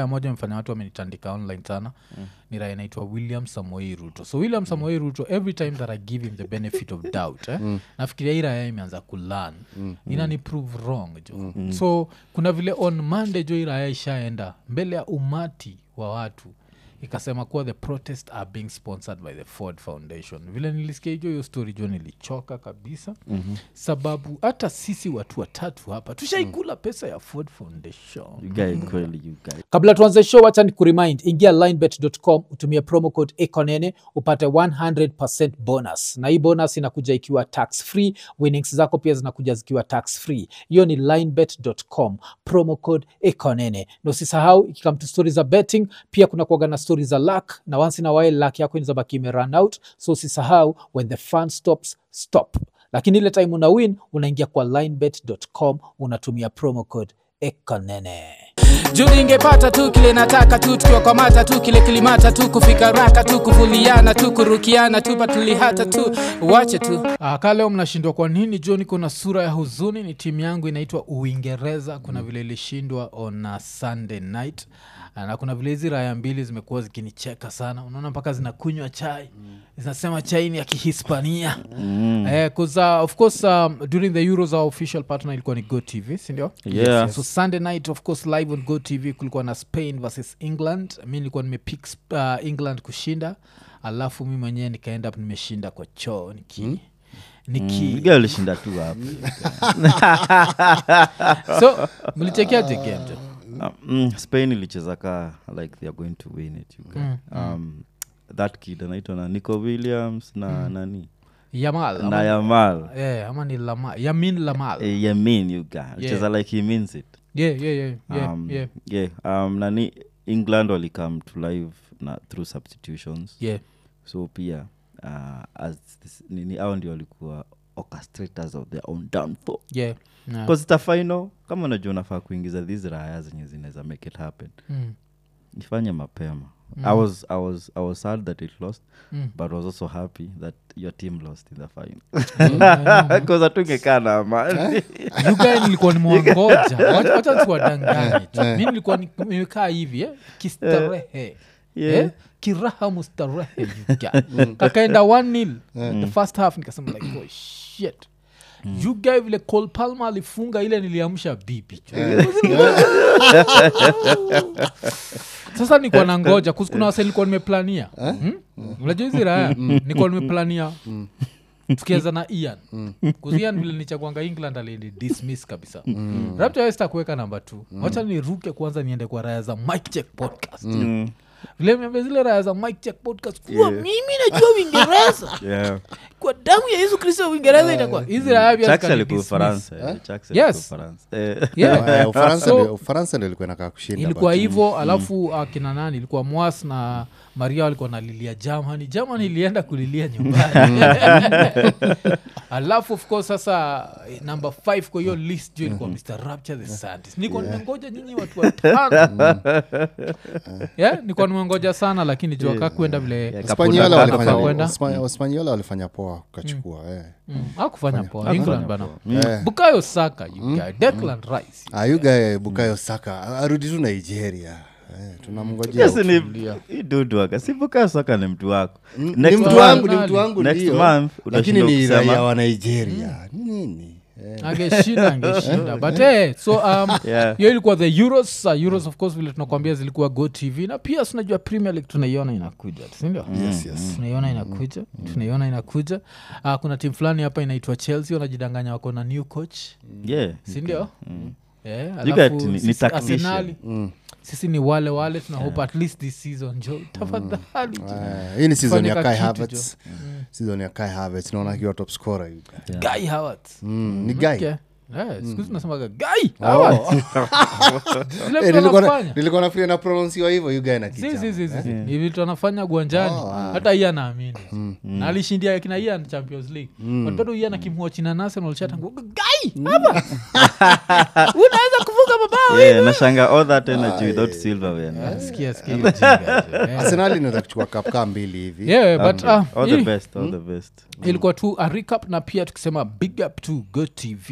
moja mfanya watu wamenitandika online sana mm. ni raya inaitwa william samoei ruto so william samoei ruto every time that i give him the benefit of doubt eh, mm. nafikiria hii raya imeanza kulan mm. inani prove wrong jo mm. so kuna vile on monday jo hii raya ishaenda mbele ya umati wa watu ikasema kuwa the protest are being sponsored by the ford foundation vile nilisikia hijo hiyo story jo nilichoka kabisa mm-hmm. sababu hata sisi watu watatu hapa tushaikula pesa ya ford foundation You guy kweli you guy kabla tuanze show wacha ni kuremind ingia linebet.com utumie promo code econene upate 100 bonus na hii bonus inakuja ikiwa tax free winnings zako pia zinakuja zikiwa tax free hiyo ni linebet.com promo code econene na usisahau ikikam to stori za betting pia kuna kuaga na stori za luck na once in a while luck yako inazabaki imerun out so usisahau when the fun stops stop lakini ile time una win unaingia kwa linebet.com unatumia promo code econene juu ningepata tu kile nataka tu tukiwakwamata tu kile kilimata tu kufika raka tu kuvuliana tu kurukiana tu patulihata tu wache tu Uh, ka leo mnashindwa kwa nini jo niko na sura ya huzuni ni timu yangu inaitwa uingereza kuna vile ilishindwa on uh, sunday night uh, na kuna vile hizi raya mbili zimekuwa zikinicheka sana unaona mpaka zinakunywa chai zinasema chai ni ya kihispania mm. eh, 'cause, uh, of course um, during the euros our official partner ilikuwa ni go tv sindio Yeah. so sunday night of course live on go tv kulikuwa na spain versus england mi nilikuwa nimepick uh, england kushinda alafu mi mwenyewe nikaenda up nimeshinda kwa choo niki niki You guy ulishinda tu hapo so mlichekeaje game jo Uh, mm, spain ilicheza ka like they are going to win it you guy. um, that kid anaitwa na nico williams na nani yamal na ama, yamal eh, ama ni lama yamin lamal Eh, yamin you guy alicheza like he means it yeah, yeah, yeah, yeah, um, yeah, yeah, um, nani england walicome to live na through substitutions yeah. so pia uh, as this, nini au ndio walikuwa orchestrators of their own downfall yeah. yeah. bcause ita final kama unajua unafaa kuingiza these raya zenye zinaweza make it happen Mm. ifanye mapema I, was, I, was, I was sad that it lost Mm. but was also happy that your team lost in the final Yeah, bcause atungekaa na amani You guy nilikuwa nimewangoja Wacha- wacha nisiwadanganye tu. mi nilikuwa ni- nimekaa hivi eh, kistarehe Yeah. eh, kiraha mustarehe you guy. kakaenda one nil the first half nikasema like oh shit you guy vile Cole Palmer alifunga ile niliamsha bibi sasa nikuwa na ngoja kus- kuna wase nilikuwa nimeplania Hmm? unajua hizi raya nikuwa nimeplania tukianza na ian kuzian vile nichakwanga england alini dismiss kabisa mm. raptawesta kuweka namba t wacha niruke kwanza niende kwa raya za mike check podcast Mm. vile miambia zile raya za mike check podcast kuwa mimi najua uingereza yeah. kwa damu ya yesu kristo uingereza itakuwa hizi raya pia Chucks zikani alikuwa dismiss. ufaransa eh, Chucks alikuwa Yes. Ufaransa. Eh, Yeah. Eh, Ufaransa So- ndio- ufaransa ndio ilikuwa inakaa kushinda ilikuwa but- hivo alafu akina nani ilikuwa mwas na maria walikuwa nalilia germany germany ilienda kulilia nyumbani alafu of course sasa eh, number 5 kwa hiyo list jo ilikuwa mr rapture the scientist niko nimengoja nyinyi watu watano yeah, nikuwa nimengoja sana lakini jua kakwenda vile Yeah, Hispaniola Kapunda walifanya- Kapunda. kwenda. Hispa- Hispaniola walifanya poa ukachukua eh. mm, akufanya poa england bana Eh. bukayo saka you guy declan rice Ah, you guy bukayo saka arudi tu nigeria eh, tunamngojea Yes, ni hii dudu waka sibuka soka ni mtu wako ni Next mtu month- wangu ni mtu wangu next ndio, month lakini unashindwa ni kusema- raia wa nigeria nini Eh, angeshinda angeshinda but eh, so um, Yeah. hiyo ilikuwa the euros uh, euros of course vile tunakwambia zilikuwa go tv na pia sinajua premier league tunaiona inakuja sindio yes, yes. tunaiona inakuja tunaiona inakuja uh, kuna timu fulani hapa inaitwa chelsea wanajidanganya wako na new coach Yeah. sindio Eh, You alafu got- ni- ni sisi tactician. Arsenali, sisi ni wale wale tuna hope at least this season jo tafadhali Eh, hii ni season ya Fanya kai kitu, Havertz. season ya kai Havertz, naona akiwa top scorer you guy. guy Havertz. Mm, ni guy Okay. Eh, siku hizi tunasemaga guy Havertz. Zile Eh, vitu nilikuwa na- anafanya. nilikuwa nafikiria na prononsiwa hivyo you guy na Si, kijana. si, si, si, si. Ni vitu anafanya guanjani hata iye anaamini na alishindia kina ian champions league But bado ian akimwachina national chatangu gai hapa unaweza kufunga mabao Yeah, nashanga all that energy without silverware man. sikia sikia hiyo jinga, eh. arsenali inaweza kuchukua cup kaa mbili hivi Yeah, but, ah, all the hii- best all the best ilikuwa tu a recap na pia tukisema big up to go tv sindio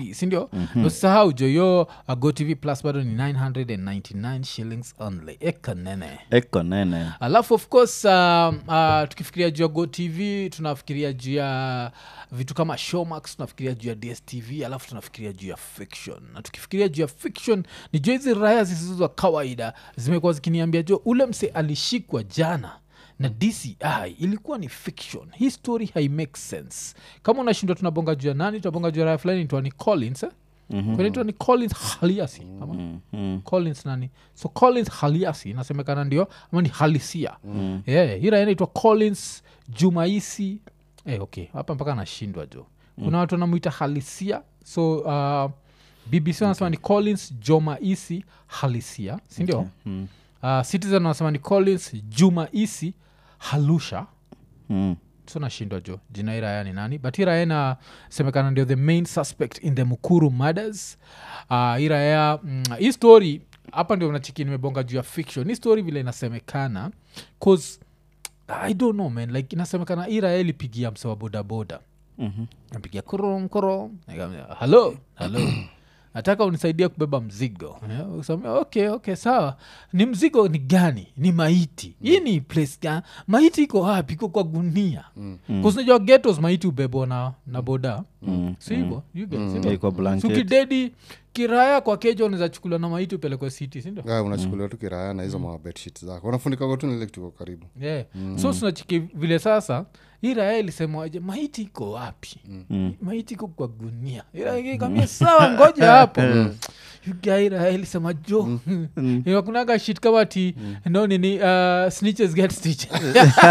mm-hmm. usisahau jo yo uh, gotv plus bado ni 999 shillings only ekanene eko nene alafu of course um, uh, tukifikiria juu ya go tv tunafikiria juu ya vitu kama showmax tunafikiria juu ya dstv alafu tunafikiria juu ya fiction na tukifikiria juu ya fiction ni juu hizi raya zisizo za kawaida zimekuwa zikiniambia jo ule mse alishikwa jana na dci ilikuwa ni fiction hii story hai make sense kama unashindwa tunabonga juu ya nani tunabonga juu ya raya fulani itwa ni collins eh? mm-hmm. inaitwa ni collins haliasi ama mm. collins nani so collins haliasi inasemekana ndio ama ni halisia mm. yeah, hii raia inaitwa collins jumaisi eh, okay hapa mpaka anashindwa jo kuna watu wanamwita halisia so uh, bbc wanasema ni collins jomaisi halisia sindio okay. Mm. uh, citizen wanasema ni collins jumaisi halusha Mm. so nashindwa jo jina hii raya ni nani but hii raya inasemekana ndio the main suspect in the mukuru murders uh, hii raya mm, hii story hapa ndio nachiki nimebonga juu ya fiction hii story vile inasemekana cause i don't know man like inasemekana hii raya ilipigia mse wa bodaboda Mhm. napigia kurum kurum Nikamwambia, halo halo nataka unisaidia kubeba mzigo Eh, usamia, okay okay sawa ni mzigo ni gani ni maiti hii ni place gani maiti iko wapi iko kwa gunia kusinajua getos maiti ubebwa na, na boda Mm. si hivo You get, si Yeah, ndio? kwa blanket. sukidedi kiraya kwa keja unaweza chukuliwa na maiti upelekwe city sindio Ah, unachukuliwa tu kiraya na hizo mabedshit zako unafunika tu nile tuko karibu yeah. so sunachiki vile sasa hii raya ilisemaje maiti iko wapi Mm. maiti iko kwa gunia kamia sawa ngoja hapo gairaya ilisema jo inakunaga shit kama ti no nini uh, snitches get stitches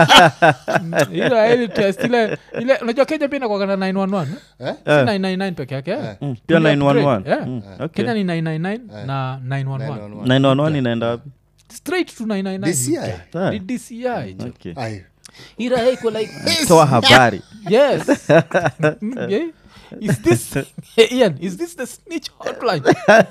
ila ili test ile ile unajua kenya pia inakwagana 911 Eh? si 999 peke yake eh? Mm. pia Ile 911 upgrade, yeah. Mm. Okay. kenya ni 999 na 911 911 inaenda wapi straight to 999 DCI? Ah. Ni dci jo. Okay. Ai, ira iko like toa habari yes yeah. is this ian is this the snitch hotline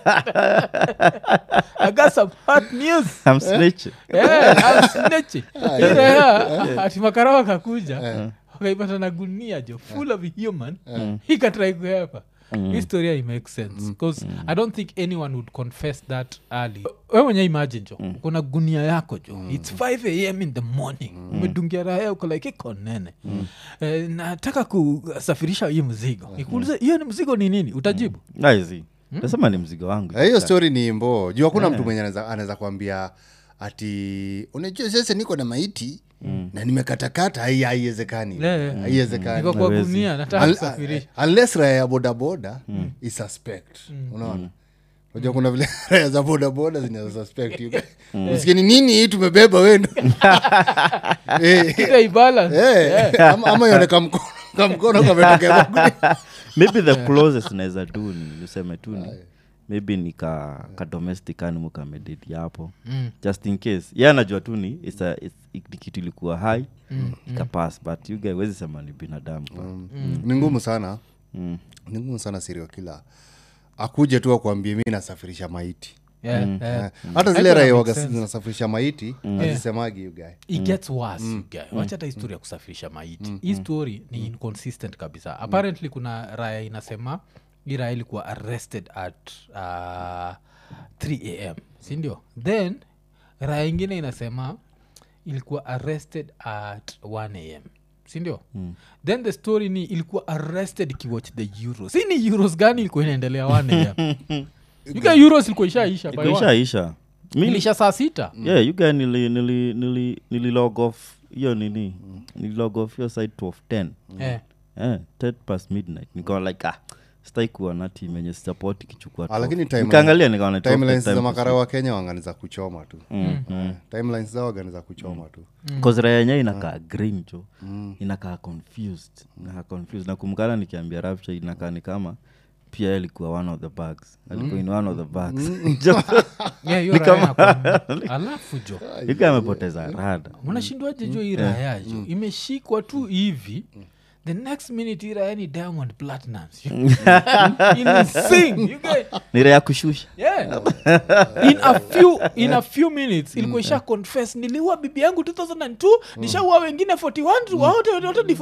i got some hot news I'm snitching. yeah, I'm snitching. Ila ya, ati makara wakakuja wakaipata na gunia jo full of human ikatrai kuhepa historia imake sense bcause i don't think anyone would confess that early we mwenye imagine jo kuna gunia yako jo its 5 am in the morning umedungia raya uko like iko nene eh, nataka kusafirisha hii mzigo ikuulize hiyo ni mzigo ni nini utajibu Aizi. nasema ni mzigo wangu Eh, hiyo story ni mbo juu hakuna mtu mwenye anaweza- anaweza kuambia ati unajua sasa niko na maiti na nimekatakata hai- haiwezekani Yeah. haiwezekani iko kwa Hawezi. gunia nataka Al- kusafirisha unless raya ya bodaboda is suspect unaona unajua kuna vile raya za bodaboda zinaza suspect you guys. usikie ni nini hii tumebeba wendo Eh, Ile ibalance. eh, ama- ama yone kamkono kamkono kametokea kwa gunia. maybe the closest naweza tu ni useme tu ni maybe ni ka, ka domestic animal kamededi hapo Mm. just in case ye anajua tu ni it's a, it's, ni kitu ilikuwa hai mm. ikapas but you guys wezi sema ni binadamu pa. ni ngumu sana Mm. ni ngumu sana sirio kila akuje tu akuambie mi nasafirisha maiti Yeah, yeah. Eh, hata zile Haikuwa raia make waga sense. zinasafirisha maiti azisemagi you guy it gets worse you guy. wacha hata histori ya kusafirisha maiti hii story ni inconsistent kabisa apparently kuna raya inasema hii raya ilikuwa arrested at uh, 3 am sindio then raya ingine inasema ilikuwa arrested at 1 am sindio mm. then the story ni ilikuwa arrested ikiwatch the euros hii ni euros gani ilikuwa inaendelea 1 am yuka euros ilikuwa ishaisha by one. ishaisha mi ilisha saa sita yeah you guys nili nili nili nili log off hiyo nini nili log off hiyo side 12 10 Eh. eh 10 past midnight nikawa like ah stai kuwa na team yenye support ikichukua Ah, lakini 12. timeline- nikaangalia nikaona 12 timelines time za to makara wa kenya wangani za kuchoma tu Mm, Eh, timelines zao wangani za kuchoma tu kazira yenyewe inakaa green jo inakaa confused inakaa confused na kumkana nikiambia rapture inakaa ni kama pia alikuwa one of the bags alikuwa in one of the bags Jo, Yeah, hiyo raya inakuwa- alafu jo yuka amepoteza rada mnashindwaje jo hii raya jo imeshikwa tu hivi the next minute iraeni diamond platinums ili sing you get nira ya kushusha yeah. in a few in a few minutes ilikuwa isha confess niliua bibi yangu 2002 nishaua wengine 41 wote wote ni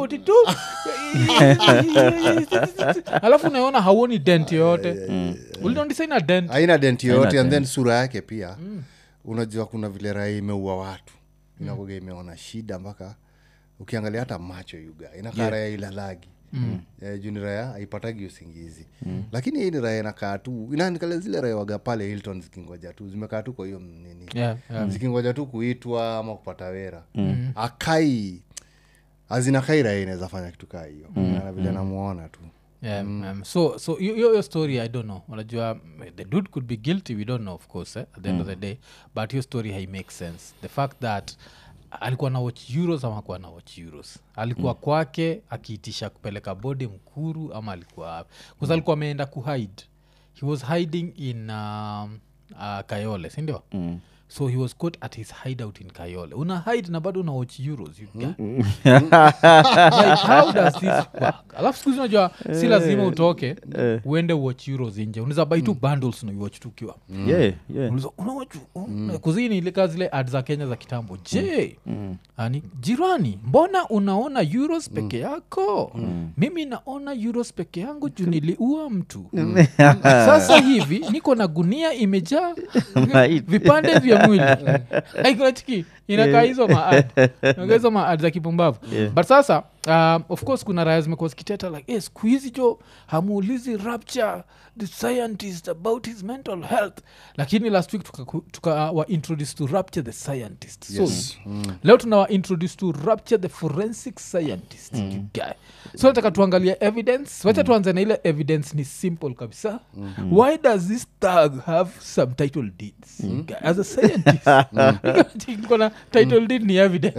42 alafu unaona hauoni dent yoyote ulidondisaina dent haina dent yoyote and dent. then sura yake pia unajua kuna vile raha imeua watu inakuga imeona shida mpaka ukiangalia hata macho yuga inakaa yeah. raya ilalagi mm. yeah, juu ni raya haipatagi usingizi mm. lakini hii ni raya inakaa tu inanikale zile raya waga pale hilton zikingoja tu zimekaa tu kwa hiyo nini yeah, yeah. zikingoja tu kuitwa ama kupata wera mm. akai azinakai raya inaweza fanya kitu kaa hiyo mm. vile namuona tu Yeah, um, so so yo- yo- your story i don't know unajua mm, the dude could be guilty we don't know of course eh, at the end of the day but your story hai make sense the fact that alikuwa na watch euros ama akuwa na watch euros alikuwa mm. kwake akiitisha kupeleka bode mkuru ama alikuwa wapi bcause alikuwa ameenda kuhide he was hiding in um, uh, kayole sindio mm so he was caught at his hideout in kayole una hide na bado una watch euros you get? like, how does this work alafu skuzi unajua si lazima utoke uende watch euros nje unaweza bai tu bundles unaiwatch tu ukiwa yeah, yeah. Unaweza, unawatch mm. kuzini ilika zile ad za kenya za kitambo je ani jirani mbona unaona euros peke yako mimi naona euros peke yangu juu niliua mtu sasa hivi niko na gunia imejaa Right. vipande vya mwili aikunachiki inakaa hizo maad inakaa hizo maad za kipumbavu Yeah. but sasa um, of course kuna raya zimekuwa zikiteta like hey, siku hizi jo hamuulizi rapture the scientist about his mental health lakini last week tuka, tuka uh, wa introduce to rapture the scientist so leo tunawa introduce to rapture the forensic scientist you guy so nataka tuangalia evidence wacha tuanze na ile evidence ni simple kabisa why does this tag have subtitle deeds you guy? as a scientist kona title deed ni evidence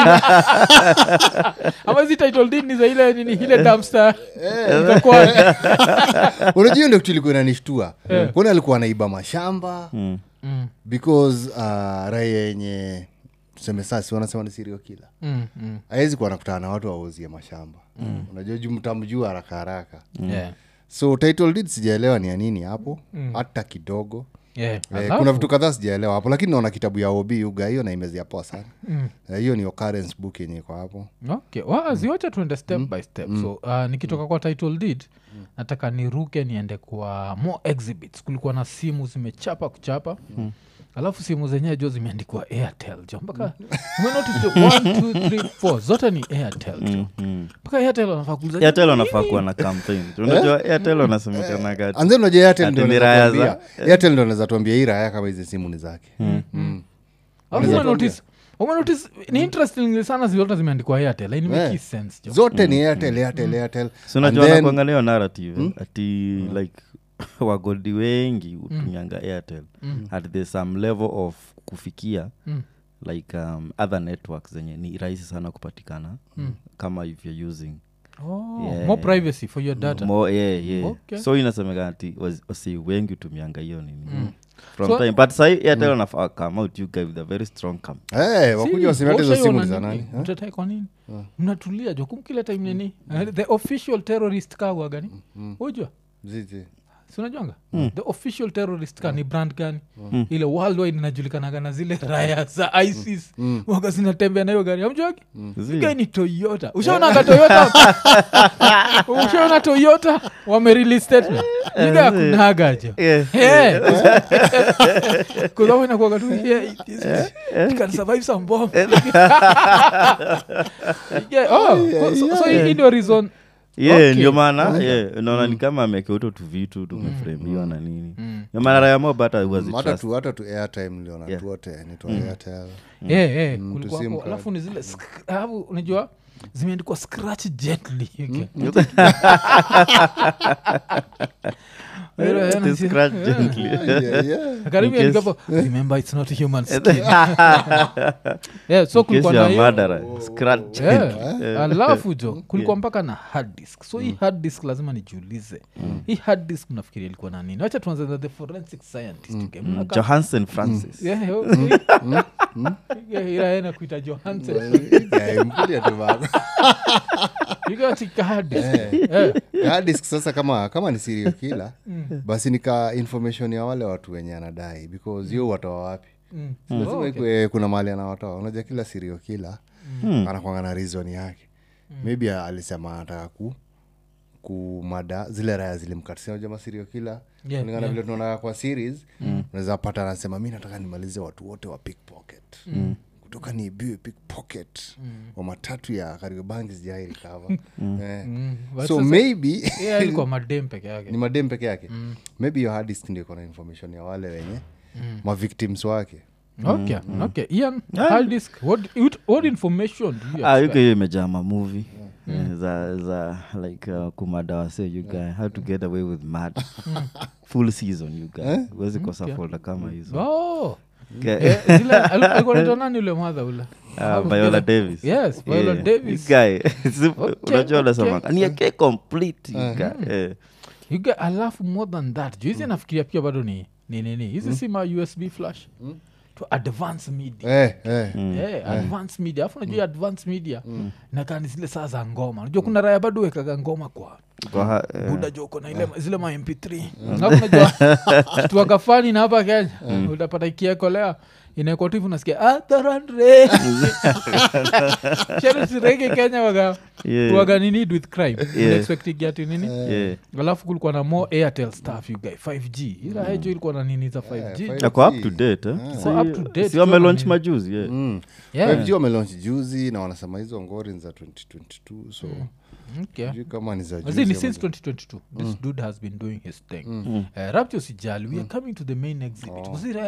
ama hizi title deed ni za ile nini ile dumpster itakuwa unajua hiyo ndio kitu ilikuwa inanishtua kwani alikuwa anaiba mashamba because uh, raia yenye tuseme sasi wanasema ni sirio kila Mm, mm. awezi kuwa nakutana na watu wauzie mashamba unajua juu mtamjua haraka haraka Yeah. so title deed sijaelewa ni ya nini hapo hata kidogo Yeah. Eh, Alafu- kuna vitu kadhaa sijaelewa hapo lakini naona kitabu ya ob uga hiyo naimezia poa sana Eh, hiyo ni occurrence book yenye iko hapo okay waziwacha tuende step by step so uh, nikitoka kwa title deed nataka niruke niende kwa more exhibits kulikuwa na simu zimechapa kuchapa alafu simu zenyewe jo zimeandikwa airtel jo mpaka umenotice jo 1 2 3 4 zote ni airtel jo mpaka airtel wanafaa kuuliza, airtel "Nini?" wanafaa kuwa na campaign unajua airtel wanasemekana kati and then unajua airtel Ati ndio ni anaweza raya tuambia- za- airtel ndio anaweza tuambia hii raya kama hizi simu ni zake Alafu umenotice- umenotice ni interesting sana zilote zimeandikwa airtel Like, make Eh. sense jo zote ni airtel airtel airtel si And unajua then- nakuangalia narrative ati like wagodi wengi hutumianga airtel at the some level of kufikia like um, other networks zenye ni rahisi sana kupatikana kama if you're using oh, Yeah. more privacy for your data More, yeah, yeah. Okay. so inasemekana ati was- wasi wengi hutumianga hiyo nini from So- time but sahi airtel wanafaa come out you guy with a very strong campaign Eh, wakuja waseme hata hizo simu ni za nani eh? mtatai kwa nini mnatulia jo kumkila time nini Eh, the official terrorist kagwa gani ujua Zizi. si unajuanga the official terrorist ka ni brand gani ile worldwide inajulikanaga na zile raya za isis waga zinatembea na hiyo gari amjuagi Zi. gari ni toyota ushaonaga toyota ushaona toyota wamerelease statement iga yakunaga jo Yeah. kuzainakuaga tu yeah, it is- it can survive some bomb. Yeah, oh, so- so hii ndio reason yeah Okay. ndio maana yeah, unaona ni kama amekeuto tu vitu tumefremiwa na nini ndio maana raya mob hata Mm, hata huwazitrust tu hata tu airtime niliona Yeah. tu wote nitwa airtel Eh, eh, Mm, kulikuwa tu sim hapo, card. alafu ni zile sk- alafu unajua zimeandikwa scratch gently okay. Pero, eh, To nasi- scratch eh, gently. Yeah, yeah. karibu In case- andika hapo, remember it's not a human skin yeah, so In case kulikuwa you na are hiyo murderer, scratch Yeah. gently. alafu jo kulikuwa mpaka na hard disk so hii hard disk lazima nijiulize hii hard disk mnafikiria ilikuwa na nini wacha tuanze na the forensic scientist okay? Mnaka- johansen francis Yeah, yo- Yeah, ila yeye anakuita johansen Yeah, mkulia tu bana. You got it, hard disk. Eh. hard disk sasa kama kama ni serial killer basi nika information ya wale watu wenye anadai because yo watoa wapi Si lazima ikue kuna mahali anawatoa unajua kila serial killer anakwanga na reason yake maybe alisema anataka ku kumada zile raya zilimkatisia unajua maserial killer Yeah, kulingana vile tunaona kwa series unaweza pata anasema mi nataka nimalize watu wote wa pickpocket kutoka niibiwe pickpocket wa matatu ya kariobangi sijai recover eh. But so sasa- maybe Yeah, ilikuwa madem peke yake ni madem peke yake maybe your hard disk ndio iko na information ya wale wenye mavictims wake okay okay ian hard disk what, what, what information do you Ah, expect? yuko hiyo imejaa mamuvi za za like uh, kumadawase you guy how to get away with mad full season you guy huwezi kosa folda kama hizo oh Okay. Eh, zile ali- alikuwa anaitwa nani ule mwadha ule Ah, viola davis Yes, Viola Yeah. Davis. You guy si- Okay, unajua unasema okay. ni ake complete you guy. Eh. You get- alafu more than that juu hizi nafikiria pia bado ni ni nini hizi si ma usb flash to advance media eh, eh. Eh, advance media alafu najua advance media nakaa ni zile saa za ngoma najua kuna raya bado wekaga ngoma kwa Kwa ha- eh. buda joko na ile zile ma mp3 alafu najua tuwakafani na hapa kenya utapata ikiekolea inaekwa tu hivi unasikia atharandre sherusirege kenya waga Yeah. waga ni need with crime Yeah. expecting ati nini Yeah. alafu kulikuwa na more airtel stuff you guy 5g ila hejo ilikuwa na nini za 5g five- ako up to date eh? Ako up to date, si wamelaunch tu majuzi yeah. Mm. Yeah. 5G wamelaunch juzi na wanasema hizo ngori ni za 2022 so Okay. sijui kama ni za As juzi in, ama since za- 2022 this dude has been doing his thing uh, rapture sijali we are coming to the main exhibit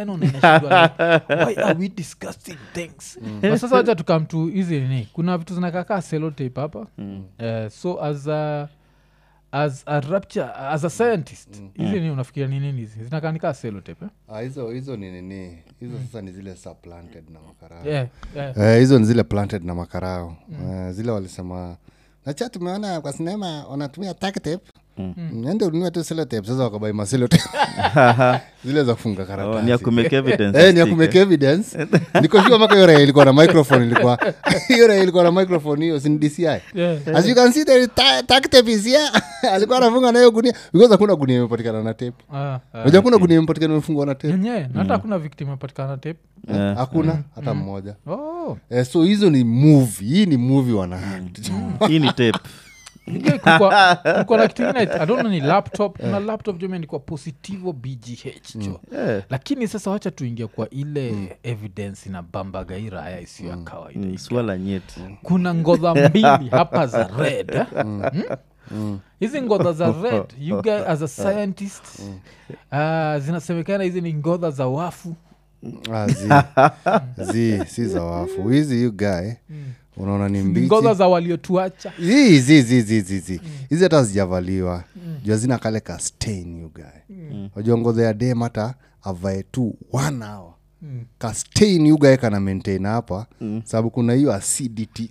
why are we discussing things But sasa wacha tukam to hizi nini kuna vitu zinakakaa selotape hapa uh, so as a as a rapture as a scientist hizi nini unafikiria ni nini hizi zinakaa nikaa selotape eh? Ah, hizo hizo ni nini hizo sasa ni zile supplanted na makarao yeah, yeah. Eh, hizo ni zile planted na makarao Eh, zile walisema nacha tumeona kwa sinema wanatumia tape nende ununue tu selotep sasa wakabai maselotep zile za kufunga Oh, karatasi ni ya kumake evidence Eh, ni ya stick, kumake evidence niko sure mpaka hiyo raia ilikuwa na microphone ilikuwa hiyo raia ilikuwa na microphone hiyo sin dci Yeah. as you can see the ta- tack tape is here alikuwa anafunga nayo gunia because hakuna gunia imepatikana na tape Ah, ah. unajua hakuna gunia imepatikana imefungwa na tape yenyewe na hata hakuna victim apatikana tape Yeah. hakuna hata mmoja oh. eh, so hizo ni movie hii ni movie wana hii ni tape Yeah, kulikuwa kulikuwa na kitu ingine i don't know ni laptop kuna laptop jo imeandikwa positivo bgh jo lakini sasa wacha tuingia kwa ile evidence na bambagaira haya isiyo ya kawaida Mm, swala nyeti kuna ngodha mbili hapa za red eh? Mm? hizi ngodha za red you guys as a scientist uh, zinasemekana hizi ni ngodha za wafu Ah, zi, zi si za wafu hizi you guy unaona ni ni mbichi ngodha za waliotuacha Zi, zi, zi, zi, zi, zi. hizi hata zijavaliwa juu hazina kale ka stain you guy wajua ngodha ya dem hata avae tu one hour ka stain you guy kana maintain hapa sababu kuna hiyo acidity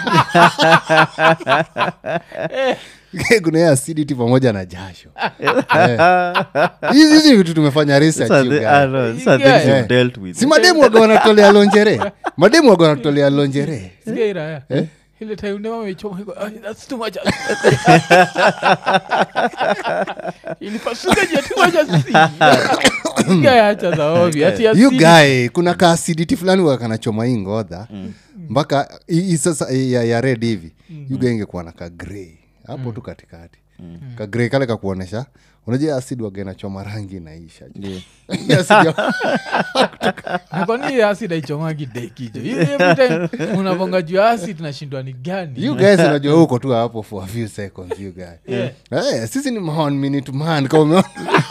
kuna hiyo acidity pamoja na jasho Eh. hizi hizi vitu tumefanya research These are you the- guy. ah, no, these are things Yeah. you've dealt with. si mademu waga wanatolea lonjere mademu waga wanatolea lonjere sigairaya ile taimnewameichoma that's too much ilipasuka jia too much acidity. Guy acha za ovyo, ati you acidity. guy kuna ka acidity fulani waga kanachoma hii ngodha mpaka hii- hii sasa ya, ya red hivi you guy ingekuwa na ka grey hapo tu katikati ka grey kale kakuonesha unajua acid waga inachoma rangi inaisha Yeah. Hii acid ya- Na kwani hiyo acid haichomagi dekijo unavonga juu ya acid nashindwa ni gani you guys unajua huko tu hapo for a few seconds you guy Yeah. Eh, sisi ni man minute man kama umeona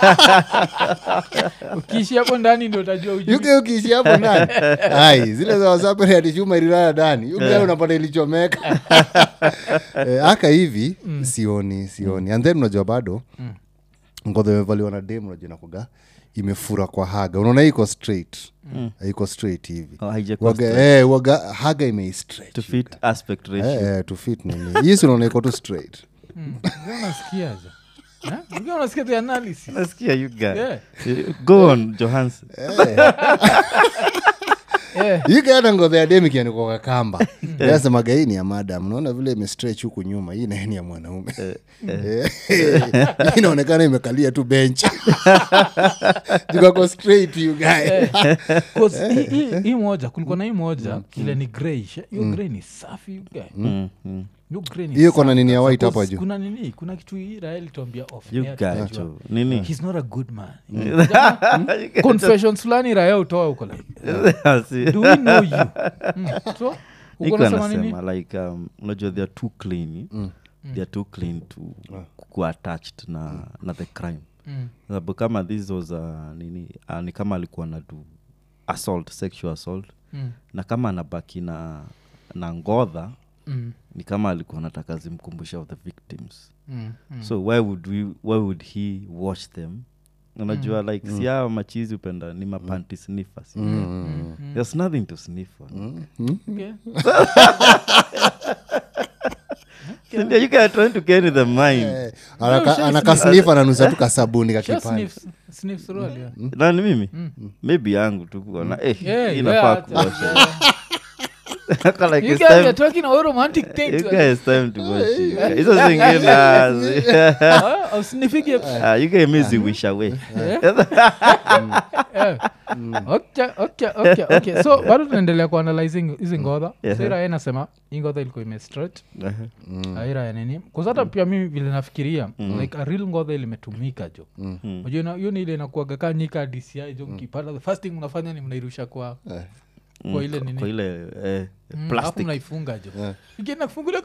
ukiishi hapo ndani ndio utajua ujui. yuke ukiishi hapo ndani ai zile za wasapere ati chuma ililala ndani yuke unapata ilichomeka Eh, aka hivi sioni sioni and then unajua bado ngodha imevaliwa na dem unajua inakuga imefura kwa haga unaona hii iko straight iko straight hivi Oh, haijakuwa waga, straight. eh, waga haga imeistretch to fit aspect ratio Eh, eh, to fit nini hii si unaona iko tu straight Unajua unasikiaje? Eh? Unajua unasikia the analysis nasikia you guy Yeah. Eh, go on johansen Eh. ike hata ngodha ya demikianikoka kamba asemaga hii ni ya madam naona vile imestretch huku nyuma hii naye ni ya mwanaume Eh, hii inaonekana imekalia tu bench zikako straight you guy 'Cause hii- hii- hii moja kulikuwa na hii moja ile ni greyish hiyo grey ni safi you guy. Mm, mm. Hiyo grey ni Hiyo kuna safi nini ya kabisa. white hapa 'Cause juu? kuna nini kuna kitu hii rael tuambia off You air, guy tunajua. tu. nini he's not a good man confessions fulani raya utoa uko like Si- do we know you mm. so uko Iko nasema nini anasema like um, unajua they are too clean they are too clean to kuwa attached na, na the crime Mm. sababu kama this was uh, nini uh, ni kama alikuwa na do assault sexual assault Mm. na kama anabaki na na ngodha Mm. ni kama alikuwa nataka zimkumbusha of the victims Mm. Mm. so why would, we, why would he watch them unajua like si hawa machizi upenda ni mapanti sniffers there's nothing to sniff on Okay. Sindio, you guys are trying to get in the mind anakasnifa nanusa tu kasabuni Just kakipande sniff- sniff suruali, yeah. nani mimi maybe yangu tu kuona eh, Yeah, inafaa yeah, kuosha yeah. Aka like You it's guys time- are talking about romantic things. you guys time to wash you guys. hizo zingine azi. Ah, usinifikie. Ah, you guys mizi wish away Eh. Okay, okay, okay, okay. so bado tunaendelea kuanalyzing hizi ngodha Yeah. so irae nasema hii ngodha ilikuwa imestretch aira ya nini kuzata pia mimi vile nafikiria like a real ngodha ilimetumika jo unajua ina- hiyo ni ile inakuaga kaa nyika dci jo mkipata the first thing mnafanya ni mnairusha kwa kwa ile nini kwa ile eh, Mm, alafu plastic mnaifunga jo Yeah. ikienda kufungulia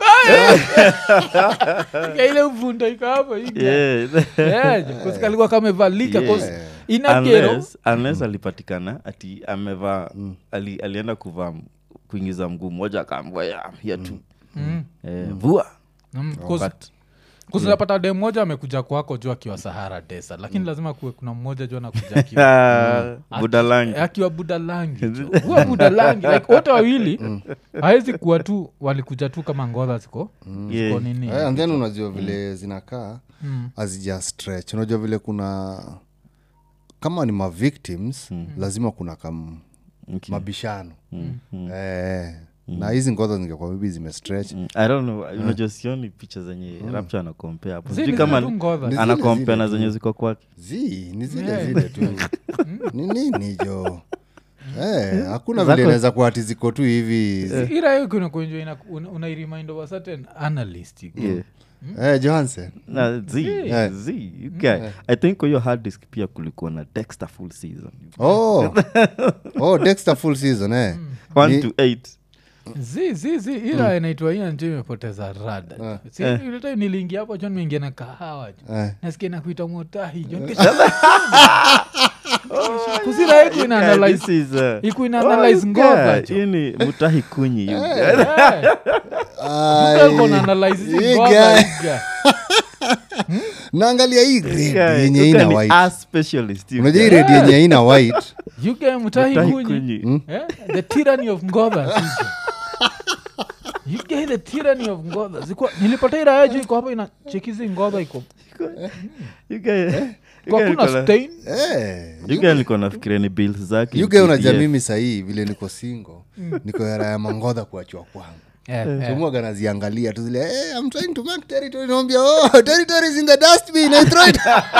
ika ile uvunda iko hapo Yeah. kalikuwa kamevalika Yeah. cause inagero unless, unless alipatikana ati amevaa ali, alienda kuvaa m- kuingiza mguu mmoja akaambua ya here tu Mm. eh, vua Mm, cause- But- kuzinapata de mmoja amekuja kwako juu akiwa sahara desa lakini lazima kuwe kuna mmoja juu anakuja akiwa Ah, budalangi akiwa budalangi jo. huwa budalangi like wote wawili hawezi kuwa tu walikuja tu kama ngodha ziko ziko Yeah. nini Eh, and then unajua vile zinakaa Mm. azija stretch unajua vile kuna kama ni mavictims lazima kuna kam Okay. mabishano eh, na hizi ngodha zingekuwa bibi zimestretch Mm, i don't know unajua sioni picha zenye rapture anakompea hapo Zile sijui zile kama tu ngodha. Ni zile anakompea zile na tu. zenye ziko kwake zi ni zile Yeah. zile tu ni nini jo Eh, hakuna Zako- vile inaweza kuwa ati ziko tu hivi irayo kuna kuenjoy ina- una- unairemind of a certain analyst you go. yeah. eh, johansen na z Yeah. z you guy i think kwa hiyo hard disk pia kulikuwa na dexter full season oh. oh, dexter full season eh. one Ni- to eight zi zi zi ira inaitwa hiyo njo imepoteza rada si ile time niliingia hapo jo nimeingia na kahawa jo Eh. nasikia nakuita motahi jo kuzira iku ina Guy, this analyze is, uh, iku ina oh, analyze you ngodha guy, jo hii ni mutahi kunyi you guy. Ai, Uko na analyze hizi hii ngodha, guy. hii guy. naangalia hii grade Guy, yenye you ina guy ni white a specialist you unajua hii guy. redi yenye ina white You guy mutahi Mutahi kunyi kunyi. Eh? the tyranny of ngodha sisi. You guy the tyranny of ngodha zikuwa nilipata iraya juu iko hapo ina chekizi ngodha iko You guy- you kwa guy kuna niko na- stain eh, you guy nilikuwa nafikiria ni bills zake yuge unajua PDF. mimi sahii vile niko singo niko era ya mangodha kuachwa kwangu Eh, eh. somwaga naziangalia tu zile hey, I'm trying to mark territory naambia oh territory is in the dustbin I throw it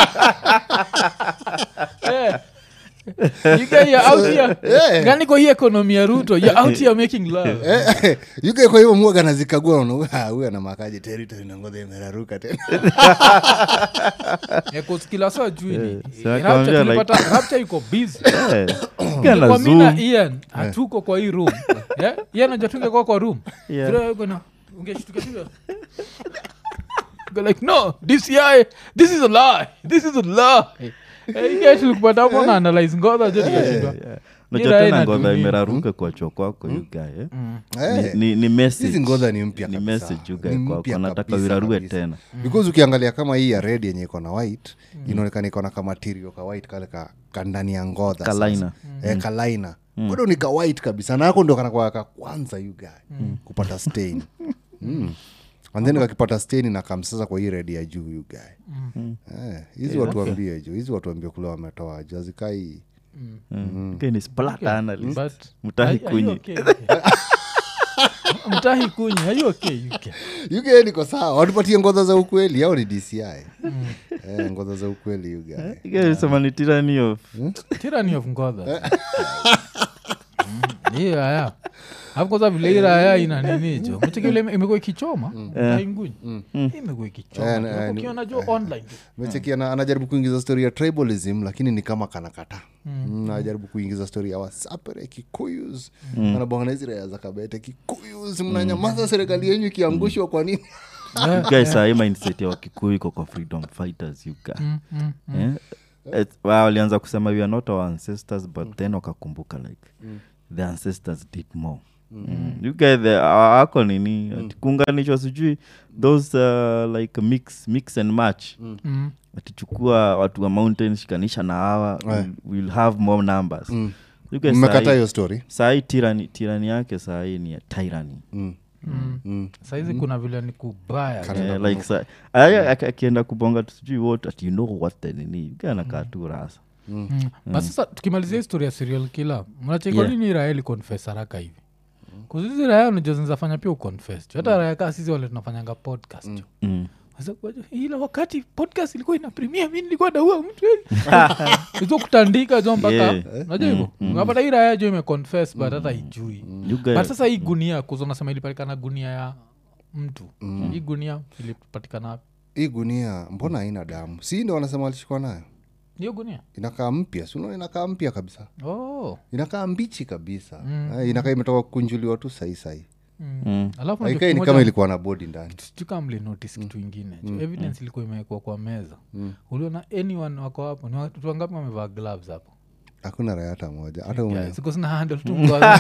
Eh. You guy, you're out here. Eh. Gani kwa hii ekonomi ya ruto you're out here making love Eh, yuge kwa hivyo mwaga nazikagua unaona, ah, huyu anamakaje territory na ngodha imeraruka tena Eh, 'cause kila saa juu ni- so Rapture akamwambia tulipata- Rapture iko busy Eh, you guy ana kwa mi na zoom. ian hatuko kwa hii room Eh, ian najua tungekuwa kwa room Yeah. Vile wewe kuna- ungeshtuka tu vile. Go like no dci this is a lie this is a lie Eh, hii guy tulikupata hapo na analyze ngodha jo tukashindwa Yeah. Hii unajua raha tena ngodha inatumia. imeraruka kuachwa kwako you guy, eh? Eh, ni, ni message. hizi ngodha ni mpya ni kabisa. message you guy Ni kwako mpya nataka kabisa wirarue kabisa. tena because ukiangalia kama hii ya red yenye iko na white inaonekana iko na kamatirio ka white kale ka, ka ndani ya ngodha sasa. Kalaina. eh, kalaina bado ni ka white kabisa na ako ndo kanakwaa ka kwanza you guy kupata stain mm. and then kakipata stain na kamsasa kwa hii red ya juu you guy Eh, hizi watu wambie juu hizi watu wambie kule wametoa juu azikai Mm. Okay, ni splatter analyst. But- Mutahi Are- are you kunyi. okay? Okay. mtahi kunyi are you okay? You okay? yugae niko sawa watupatie ngodha za ukweli au ni dci eh, ngodha za ukweli yugae Yeah, sema ni tyranny of tyranny of ngodha Mm, hiyo haya alafu kwanza vile hii raya ina nini jo mcheki vile ime- imekuwa ikichoma taingunyi imekuwa ikichoma Eh, tu. eh, Alafu ni- ukiona jo online tu. mecheki ana, anajaribu kuingiza story ya tribalism lakini ni kama kanakata mm. anajaribu kuingiza story ya wasapere kikuyus mm. anabonga na hizi raya za kabete kikuyus mnanyamaza serikali yenyu ikiangushwa kwa nini You guys sahii mindset ya wakikuyu iko kwa freedom fighters you guys. Eh? It's- wa- walianza kusema we are not our ancestors but then wakakumbuka like the ancestors did more Mm. You guys, the- a- ako nini ati kuunganishwa sijui those uh, like mix, mix and match Mm. atichukua watu wa mountain shikanisha na hawa we'll, we'll have more numbers You guys mmekata sahi- hiyo story sahi tirani, tirani yake sahii ni ya tyranny mm. Mm. Mm. saizi kuna vile ni kubaya jo. Eh, like sa- aya- aki- akienda kubonga tu sijui what ati you know what the nini ganakaa tu rasa Mm. but sasa tukimalizia historia ya serial killer mnacheki Yeah. kwa nini raya iliconfess haraka hivi kuzizi raya unajua zinazafanya pia uconfess jo hata raya kaa sisi wale tunafanyanga podcast jo mm. Sasa kwa- ila wakati podcast ilikuwa ina premiere mi nilikuwa naua mtu hizo kutandika jo mpaka Yeah. najua hivo unapata hii raya jo imeconfess but hata ijui You guys- but sasa hii gunia kuzo nasema ilipatikana gunia ya mtu hii gunia ilipatikana wapi? hii gunia mbona haina damu si ndo wanasema walishikwa nayo hiyo gunia inakaa mpya sunaona inakaa mpya kabisa oh. inakaa mbichi kabisa Eh, inakaa imetoka kukunjuliwa tu sahi sahi Mm. alafu unajua haikai ni kimoja- kama ilikuwa na bodi ndani sijukamli notice kitu ingine mm. evidence ilikuwa imewekwa kwa meza uliona anyone wako hapo ni watu wangapi wamevaa gloves hapo hakuna raya hata moja hata ume- Yeah, siko sina handle tu mkono.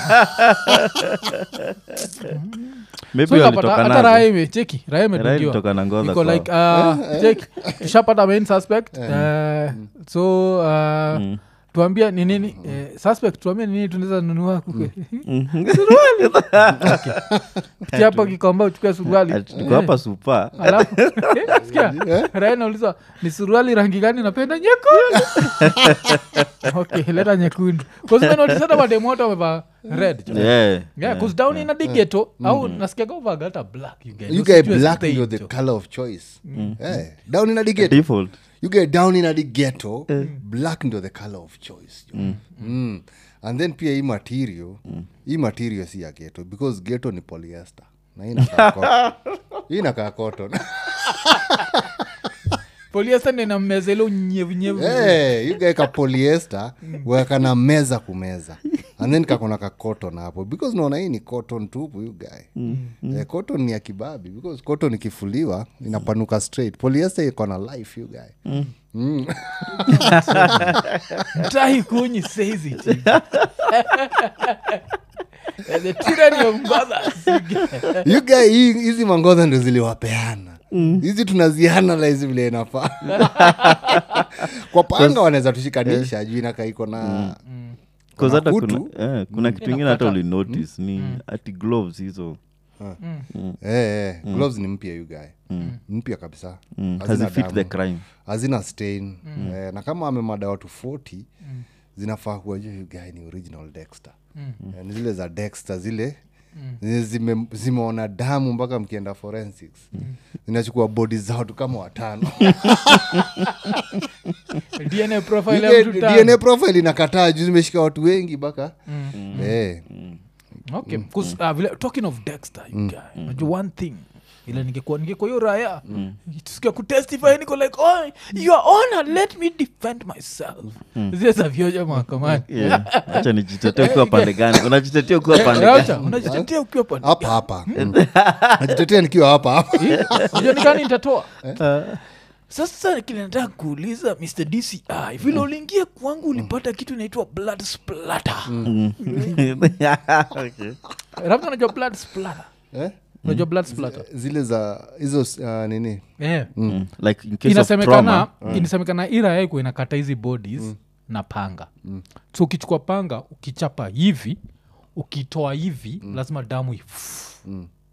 Maybe So ikapata- walitoka hata nazo. raya imecheki raya Raya ilitoka imedungiwa na ngoza iko kwao. like uh, cheki tushapata main suspect uh, so uh, tuambia ni nini eh, suspect tuambia ni nini tunaweza nunua kuke suruali Okay. Pitia hapo kikomba uchukue suruali Ati tuko hapa supa alafu sikia raya nauliza ni suruali rangi gani napenda nyekundu okay leta nyekundu kuzimenotisata mademoto wamevaa red jo. Yeah. yeah, cause down in a digeto au nasikiaga uvaga hata black you guys. you get Usijue black stain ndio the jo. color of choice Eh, down in a ghetto default you get down in a ghetto black ndio the color of choice jo. Mm. and then pia hii material hii material si ya ghetto because ghetto ni polyester na hii inakaa cotton. hii inakaa cotton Polyester ndio inammeza ile unyevunyevu hey, you get ka polyester wakana meza kumeza and then kakona ka cotton hapo because naona hii ni cotton tupu you guy eh, cotton ni ya kibabi because cotton ikifuliwa inapanuka straight polyester iko na life you guy Mm. mtahi kunyi says it the tyranny of mothers you get. you guy hii- hizi mangodha ndo ziliwapeana hizi tunazianalize vile inafaa kwa panga wanaweza tushikanisha juu inakaa iko na Cause hata kuna, kutu. eh, kuna kitu ingine hata Inakata. ulinotice ni ati gloves hizo eh, eh, gloves ni mpya you guy mpya kabisa mm, Hazina hazifit damu. the crime hazina stain eh, na kama amemada watu 40 zinafaa kuwa juu you guy ni original dexter eh, ni zile za dexter zile zenye zime, zimeona damu mpaka mkienda forensics zinachukua bodi zao tu kama watano dna profile ya Ile mtu tano. dna profile inakataa juu zimeshika watu wengi mpaka eh, okay 'cause, uh, vile, talking of dexter you guy najua one thing ila ningekuwa ningekuwa hiyo raya tusikia kutestify niko like oh, your honor let me defend myself zile za vyoja mahakamani Yeah. acha nijitetee ukiwa pande gani unajitetea ukiwa pande Raucha, gani unajitetea ukiwa pande hapa hapa najitetea nikiwa hapa hapa ujonikani nitatoa sasa kile nataka kuuliza mr dci vile uliingia kwangu ulipata kitu inaitwa blood splatter Okay. labda unajua blood splatter eh? unajua blood splatter zile za hizo uh, nini yeah. Mm. like in case of inasemekana trauma inasemekana ira yako inakata hizi bodies na panga so ukichukua panga ukichapa hivi ukitoa hivi lazima damu if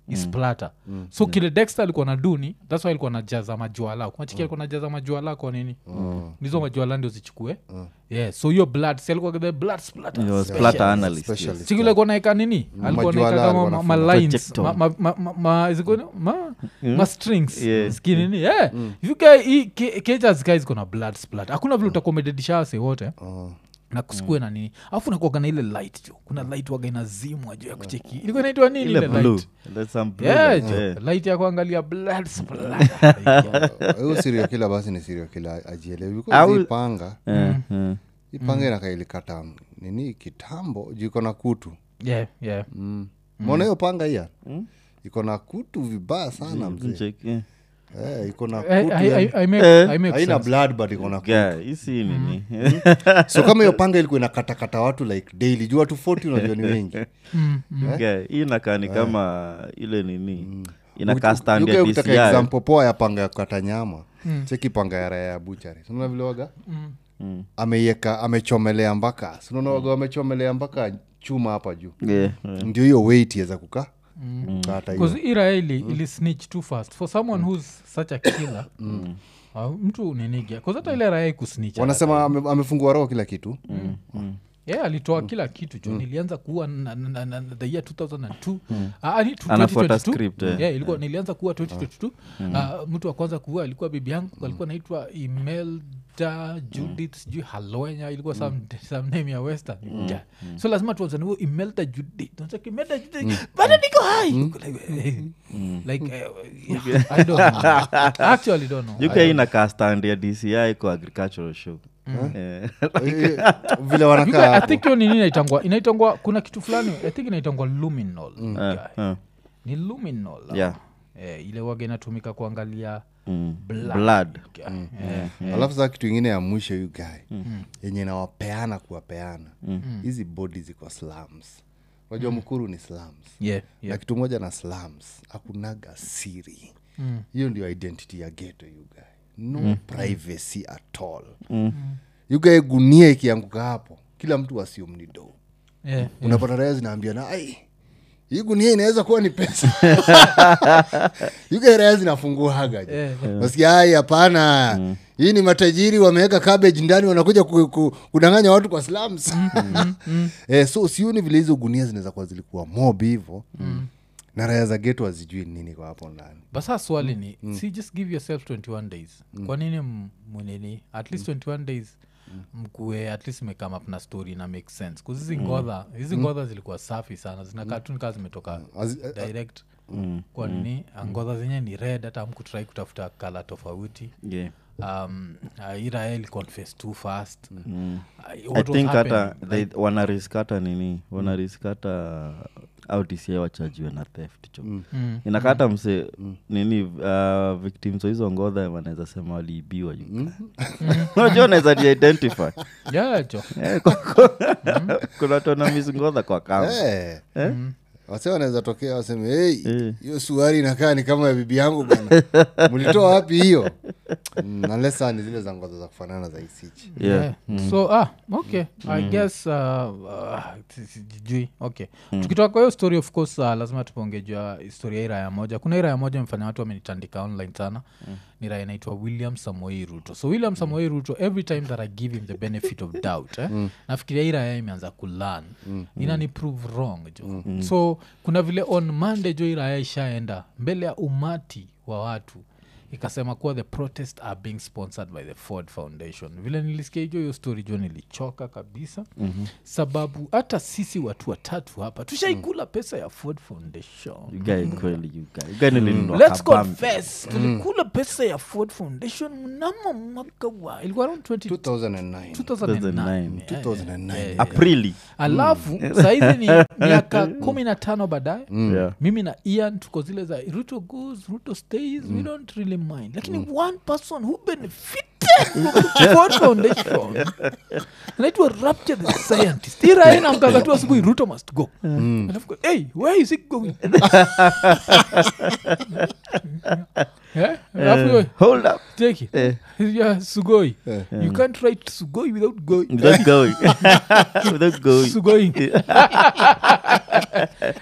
isplata so kile dexter alikuwa na duni thats why alikuwa najaza majuala kumachiki alikuwa najaza majuala kwa nini nizo majuala ndio zichukue yeah so hiyo blood si alikuwa the blood splatter He was splatter analyst, yes. Specialist. sikile alikuwa naeka nini alikuwa naeka Majuala kama alikuwa ma- ma anafunga. lines Projectile. ma- ma- ma- ma- ma- is it called- ma- ma strings Yeah. skinini yeah if you guy hii ke- cages guys kona blood splatter hakuna vile utakomededisha wase wote na kusikue na nini alafu nakuaga na ile light jo kuna light waga inazimwa juu ya kucheki ilikuwa inaitwa nini ile ile blue light There's some blue yeah light, jo yeah. light ya kuangalia blood splatter huyo sirio kila basi ni sirio kila ajielewi Au- because hii panga Eh, eh. hii panga inakailikata nini kitambo juu iko na kutu yeah yeah mm. mona hiyo panga hiya iko na kutu vibaya sana mzee Check, yeah. Eh, iko na I- kutu I- yani. I- I make- I make haina sense. blood but iko na kutu Yeah, hii si nini so kama hiyo panga ilikuwa inakatakata watu like daily juu watu 40 unajua ni wengi Yeah, hii inakaa ni kama ile nini inakaa Uki- stand uki- ya ukitaka DCI. example poa ya panga ya kukata nyama cheki panga ya raya ya buchari sinaona vile waga ameieka amechomelea mpaka sinaona waga wamechomelea mpaka chuma hapa juu Yeah, yeah. ndio hiyo weight iweza kuka kukata hiyo bcause ira ili, ili snitch too fast for someone who's such a killer uh, mtu ninigia bcause hata ile raya kusnitch wanasema ame- amefungua roho kila kitu yeah, alitoa kila kitu jo nilianza kuwa na, na, na, na, the year 2002 Ah, ni tu- Anafuata 2022. script, eh. yeah, ilikuwa nilianza kuwa 2022 Ah, mtu wa kwanza kuua alikuwa bibi yangu alikuwa naitwa imelda judith sijui halwenya ilikuwa some, some name ya western yeah. so lazima tuanze na huyo imelda judith Tunasema, imelda judith bado niko hai like eh, yeah, i don't know actually don't know uk inakaa stand ya dci kwa agricultural show Eh, Eh, vile You wanakaa guys- I hapo. think hiyo nini inaitangwa inaitangwa kuna kitu fulani i think inaitangwa luminol eh, eh, ni luminol ah. Yeah. eh, ile waga inatumika kuangalia mm. blood. blood Eh, alafu saa kitu ingine ya mwisho yu guy yenye nawapeana kuwapeana hizi bodi ziko slums unajua mkuru ni slums yeah, na yeah. kitu moja na slums akunaga siri hiyo ndio identity ya geto you guy no privacy at all you guy gunia ikianguka hapo kila mtu asium ni do Yeah, unapata raya zinaambia na ai hii gunia inaweza kuwa ni pesa yuga raya zinafunguaga je Yeah, nasikia ai hapana hii ni matajiri wameweka cabbage ndani wanakuja ku, ku, kudanganya watu kwa slums eh, so sioni vile hizo gunia zinaweza kuwa zilikuwa mob hivo na raya za geto hazijui nini kwa hapo ndani basa swali ni si just give yourself 21 days kwa nini m- mnini at least 21 days mkue at least mekame up na story na make sense kuzi hizi ngodha hizi ngodha zilikuwa safi sana zinakaa tu nikaa zimetoka Azi- eh, direct kwa nini ngodha zenye ni red hata mkutrai kutafuta kala tofauti yeah. um, uh, irael confess too fast uh, i what was think hata happening? they- wanariskata nini wanariskata au tci wachajiwe na theft cho Mm. inakata mse nini uh, victims wa hizo ngodha wanaweza sema waliibiwa you unajua unaweza jiidentify yeah, jo Eh, kwa- kwa- kuna tonamis ngodha kwa kama Eh. wase wanaweza tokea waseme "Hey, Eh. hiyo suari inakaa ni kama ya bibi yangu bana mlitoa wapi hiyo Mm, unless saa ni zile za ngoza za kufanana za isichi Yeah. Yeah. so ah okay i guess uh, uh, si- si- sijui okay tukitoka kwa hiyo story of course uh, lazima tupongejwa historia ya iraya moja kuna iraya moja imefanya watu wamenitandika online sana ni raya inaitwa william samoei ruto so william samoei ruto every time that i give him the benefit of doubt eh, nafikiria hii raya imeanza kulan inani prove wrong jo so kuna vile on monday jo hii raya ishaenda mbele ya umati wa watu ikasema kuwa the protest are being sponsored by the ford foundation vile nilisikia hijo hiyo story jo nilichoka kabisa mm-hmm. sababu hata sisi watu watatu hapa tushaikula pesa ya ford foundation You guy kweli you guy. You guy nilinunua let's kabambi. confess tulikula pesa ya ford foundation mnamo mwaka wa ilikuwa around 20 2009 2009 2009. 2009 aprili alafu sahizi ni miaka kumi na tano baadaye Yeah. mimi na ian tuko zile za ruto goes ruto stays we don't really mind lakini one person who benefited from the Ford foundation anaitwa rapture the scientist iraina mkaga tu asubuhi ruto must go alafu go, hey where is it going Eh? alafu yo, hold up take it yeah, sugoi you can't write sugoi without going without going without going sugoi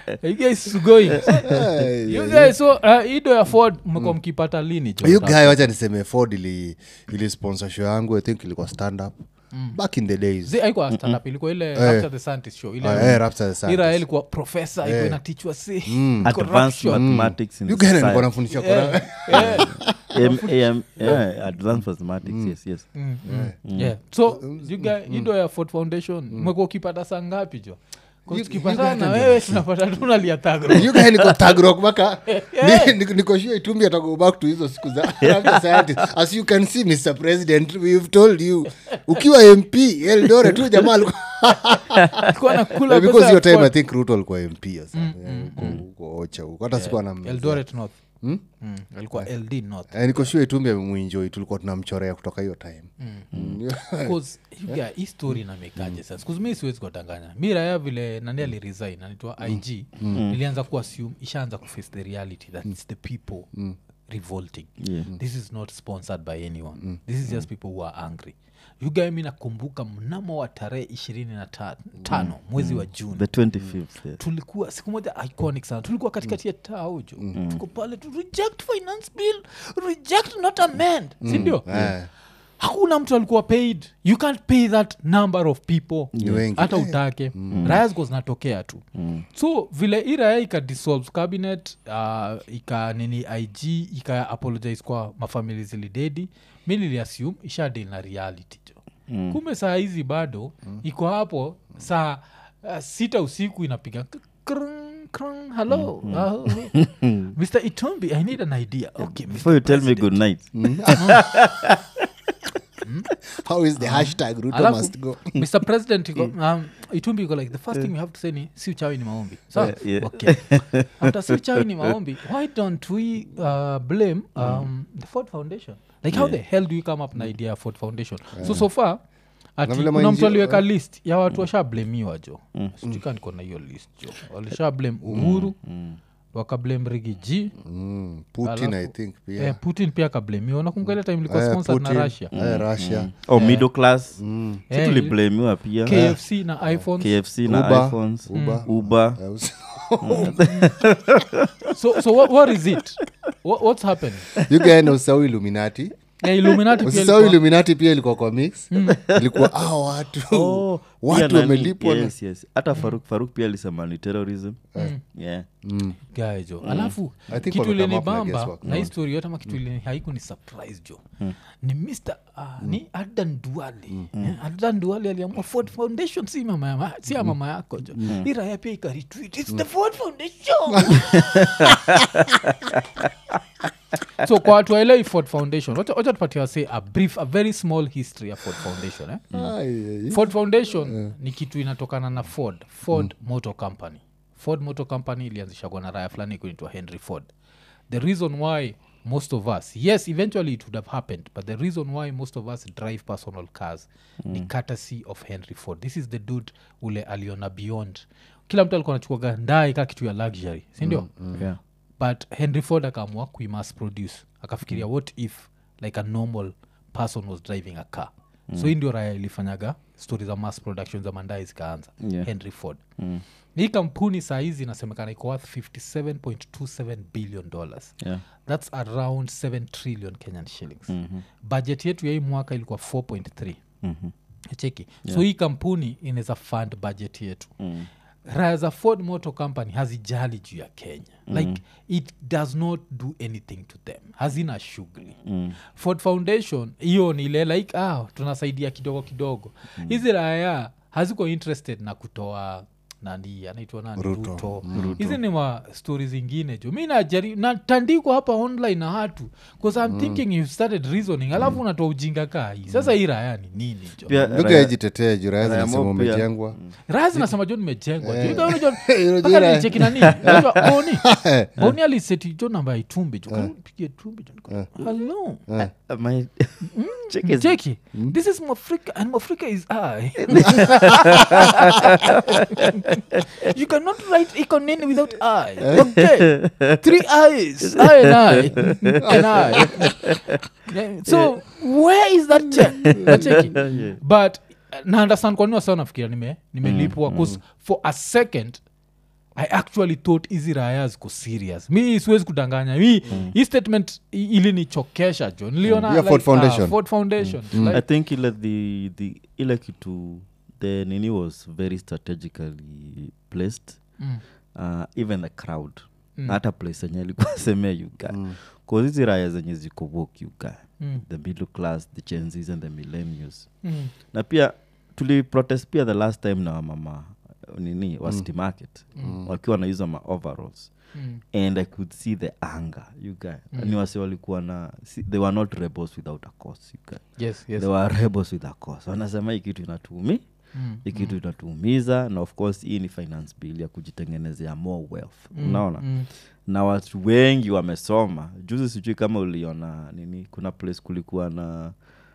you guys is going you guys so uh, ido ya ford mmekuwa mkipata lini jo hiyo guy wacha niseme ford ili, ili sponsor show yangu i think ilikuwa stand up back in the days Zi- haikuwa stand up ilikuwa ile Rapture the Scientist show ile Ah, eh, Rapture the Scientist. ira ilikuwa professor ilikuwa inatichwa si advanced corruption. mathematics in You guy alikuwa society. anafundisha Quran. Eh, M- AM, yeah, advanced mathematics yes yes yeah. so you guy- ido ya ford foundation mmekuwa ukipata saa ngapi jo 'Cause You- tukipatana you na guy wewe tunapata tunalia tagro You guy niko tagrok mpaka ni- niko- niko sure itumbi atago back to hizo siku za Rapture scientist. as you can see mr president we've told you ukiwa mp eldore tu jamaa alikuwa Alikuwa anakula Eh, pesa because ya hiyo time Ford. i think ruto alikuwa mp ya sana. Eh, huko- huko ocha huko hata sikuwa na eldoret north Mm, alikuwa ld north Eh, niko sure itumbi amemwinjoi tulikuwa tunamchorea kutoka hiyo time Mm. Because, you guy, hii story namekaje sasa Because mi siwezi kuwatanganya mi raya vile nani aliresign anaitwa ig ilianza kuassume ishaanza kuface the reality that it's the people revolting Yeah. this is not sponsored by anyone this is just people who are angry yugae mi nakumbuka mnamo wa tarehe ishirini na ta- tano mwezi wa juni the 25th yes. tulikuwa siku moja iconic sana tulikuwa katikati ya taujo tuko pale tu reject finance bill reject not amend sindio Eh. hakuna mtu alikuwa paid you can't pay that number of people Ni wengi. hata utake raya ziko zinatokea tu so vile hii raya ika dissolve cabinet uh, ika nini ig ika apologize kwa mafamili zilidedi mi niliassume ishadil na reality jo mm. kumbe saa hizi bado iko hapo saa uh, sita usiku inapiga k- krung, krung, hello uh, mr itombi i need an idea okay Mr. before you tell me good night how is the hashtag ruto Alafu- must go mr president iko, um, itumbi iko like the first thing you have to say ni si uchawi ni maombi so Yeah, yeah. okay after si uchawi ni maombi why don't we uh, blame um, the ford foundation like how the hell do you come up na idea ya ford foundation so so far ati vile kuna ma mtu NGO, aliweka list ya watu washablemiwa jo sijuka niko na hiyo list jo walisha blame uhuru wakablame rigi g mm. putin i Alafu- think pia eh, putin pia akablemiwa nakumbuka ile time ilikuwa Eh, sponsored Putin, na russia eh, russia oh middle class Eh, si tuliblamiwa pia kfc na iphones kfc na Uber. iphones Uber. uber Eh, us- so so what, what is it what, what's happening you guy na usahau illuminati Eh, illuminati pia usisahau ilikuwa- illuminati pia ilikuwa kwa mix ilikuwa ah, watu Oh, pia watu nani- wamelipwa na- yes, yes. hata faruk faruk pia alisema ni terrorism yeah. Guy jo alafu I think kitu wamekama up na ilinibamba guesswork. na hii story yote ama kitu ilini haiku ni surprise jo ni mr uh, ni adan duali Eh, adan duali aliamua ford foundation si mama ya ma- si ya mama yako jo hii raya pia ikaretweet its the ford foundation so kwa watu waelei ford foundation wacha wacha tupatia wase a brief a very small history ya ford foundation eh? Ai, ai, ai. ford foundation ni kitu inatokana na ford ford motor company ford motor company ilianzishagwa na raya fulani kunaitwa henry ford the reason why most of us yes eventually it would have happened but the reason why most of us drive personal cars ni courtesy of henry ford this is the dude ule aliona beyond kila mtu alikuwa anachukuaga ndai ka kitu ya luxury sindio Yeah. but henry ford akaamua kuimass produce akafikiria what if like a normal person was driving a car so hii ndio raya ilifanyaga stori za mass production za mandai zikaanza Yeah. henry ford hii kampuni saa hizi inasemekana iko worth 57.27 billion dollars Yeah. thats around 7 trillion kenyan shillings mm-hmm. budget yetu ya hii mwaka ilikuwa 4.3 Mhm. cheki so hii kampuni inaweza fund budget yetu mm. raya za ford motor company hazijali juu ya kenya mm. like it does not do anything to them hazina shughuli mm. ford foundation hiyo ni ile like ah, tunasaidia kidogo kidogo hizi mm. raya haziko interested na kutoa nani anaitwa nani Ruto. ruto hizi ni ma stori zingine jo mi najari natandikwa hapa online na hatu bcause i'm thinking you started reasoning alafu unatoa ujinga kaa hii sasa hii raya ni nini jo Pia Lugha raya- ijitetea juu raya Raya zinasema Mo pia. umejengwa raya zinasema jo nimejengwa jo. Ika- unajua- Unajua mpaka raya- nilicheki nani unajua boni boni aliseti jo namba ya itumbi jo Karibu nipigie itumbi jo Niko, hello my- Check his- cheki this is mafrika and mafrika is i you cannot write ikonini without i okay three eyes i and i and i Yeah, so where is that check Nacheki. but uh, na understand kwa nini wasa nafikiria nime nimelipwa bcause for a second i actually thought hizi raya ziko serious mi siwezi kudanganya mi hii statement i- ilinichokesha jo niliona Yeah, Ford Foundation. ah, Ford Foundation. i Like, think ile the, the ile kitu the nini was very strategically placed mm, uh, even the crowd Mm. hata place enye alikuwa semea yuga mm. hizi raya zenye ziko wok yuga mm, the middle class the genzis and the millennials mm, na pia tuliprotest pia the last time na wamama nini wa city market mm. wakiwa na hizo ma overalls mm, and i could see the anger you guy mm. ni wasi walikuwa na si, they were not rebels without a cause you guy yes, yes. they were rebels with a cause wanasema hii kitu inatuumi Mm, hii kitu inatuumiza na of course hii ni finance bill ya kujitengenezea more wealth unaona mm, na watu wengi wamesoma juzi sijui kama uliona nini kuna place kulikuwa na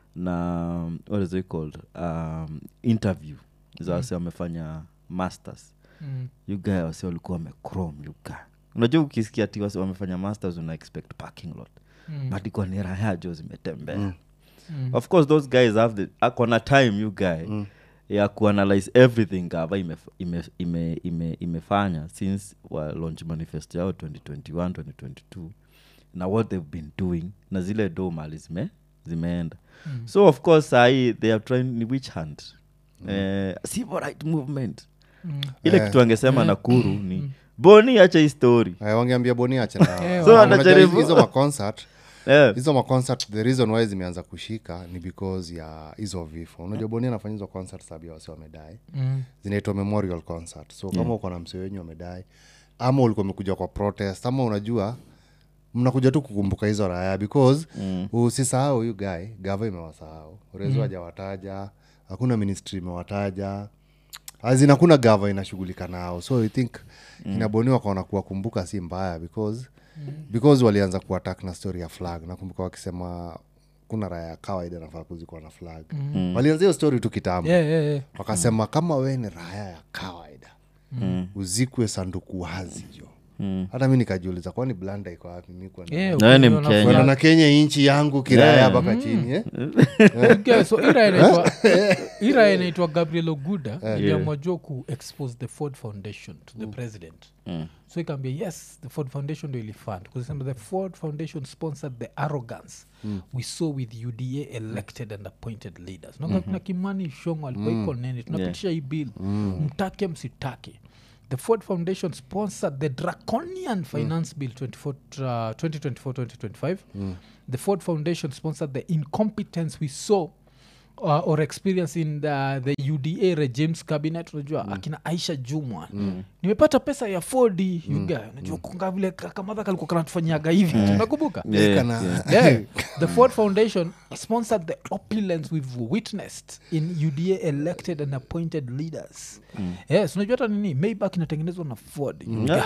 na what is it called um, interview za wasi wamefanya masters mm, yugae wasi walikuwa wamecrom yuga unajua ukisikia ti wasi wamefanya masters una expect parking lot mm, but iko ni raha jo zimetembea mm. of course those guys have the akona time you guy mm. ya kuanalyze everything gava imef- ime, ime, ime, imefanya since wa launch manifest yao 2021 2022 na what they've been doing na zile do mali zime, zimeenda mm. so of course sahii they are trying ni which hand mm. eh, civil right movement Mm. ile Eh. kitu angesema nakuru ni boni acha hii story Eh, wangeambia boni ache na- Eh, So Unajua anajaribu- hizo maconcert yeah. hizo maconcert the reason why zimeanza kushika ni because ya hizo vifo unajua boni anafanya hizo concert sababu ya wasi wamedai Mm. zinaitwa memorial concert so kama uko na msee wenyu wamedai ama ulikuwa umekuja kwa protest ama unajua mnakuja tu kukumbuka hizo raya because mm. usisahau huyu guy gava imewasahau rezo hajawataja hakuna ministry imewataja azin hakuna gava inashughulika nao so i think mm. inaboniwa kaona kuwakumbuka si mbaya because mm. because walianza kuatak na story ya flag nakumbuka wakisema kuna raya ya kawaida nafaa kuzikuwa na flag mm. walianza hiyo story tu kitambo Yeah, yeah, yeah. wakasema kama we ni raya ya kawaida mm. uzikwe sanduku wazi jo mm. hata mi nikajiuliza kwani blanda iko wapi mi kwenda- Yeah, Na wewe ni ukiona Mkenya. kwenda na kenya inchi yangu kiraya Yeah. mpaka chini eh? Okay, so ira inaitwa ira inaitwa gabriel oguda iliamua jua ku expose the ford foundation to the president so ikaambia yes the ford foundation ndo ilifund kusema the ford foundation sponsored the arrogance we saw with uda elected and appointed leaders mm na kimani shongo alikuwa iko nene tunapitisha hii bill mtake msitake the ford foundation sponsored the draconian finance bill 24, uh, 2024-2025 the ford foundation sponsored the incompetence we saw uh, or experience in the, the uda regimes cabinet unajua akina aisha jumwa nimepata pesa ya ford uga unajua kunga vile kakamadha kalikuwa kanatufanyaga hivi unakumbuka Yeah, Kana- yeah. yeah. the ford foundation sponsored the opulence we've witnessed in uda elected and appointed leaders yes unajua hata nini maybach inatengenezwa na ford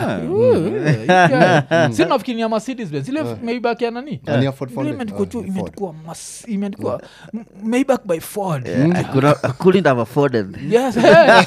Yeah. si nafikiri ya mercedes benz ile maybach ya nani Ni ya Ford Vile Foundation. imeandikwa Ah, juu Ford. imeandikwa mas- imeandikwa m- maybach by ford I, could not, I couldn't have afforded yes eh.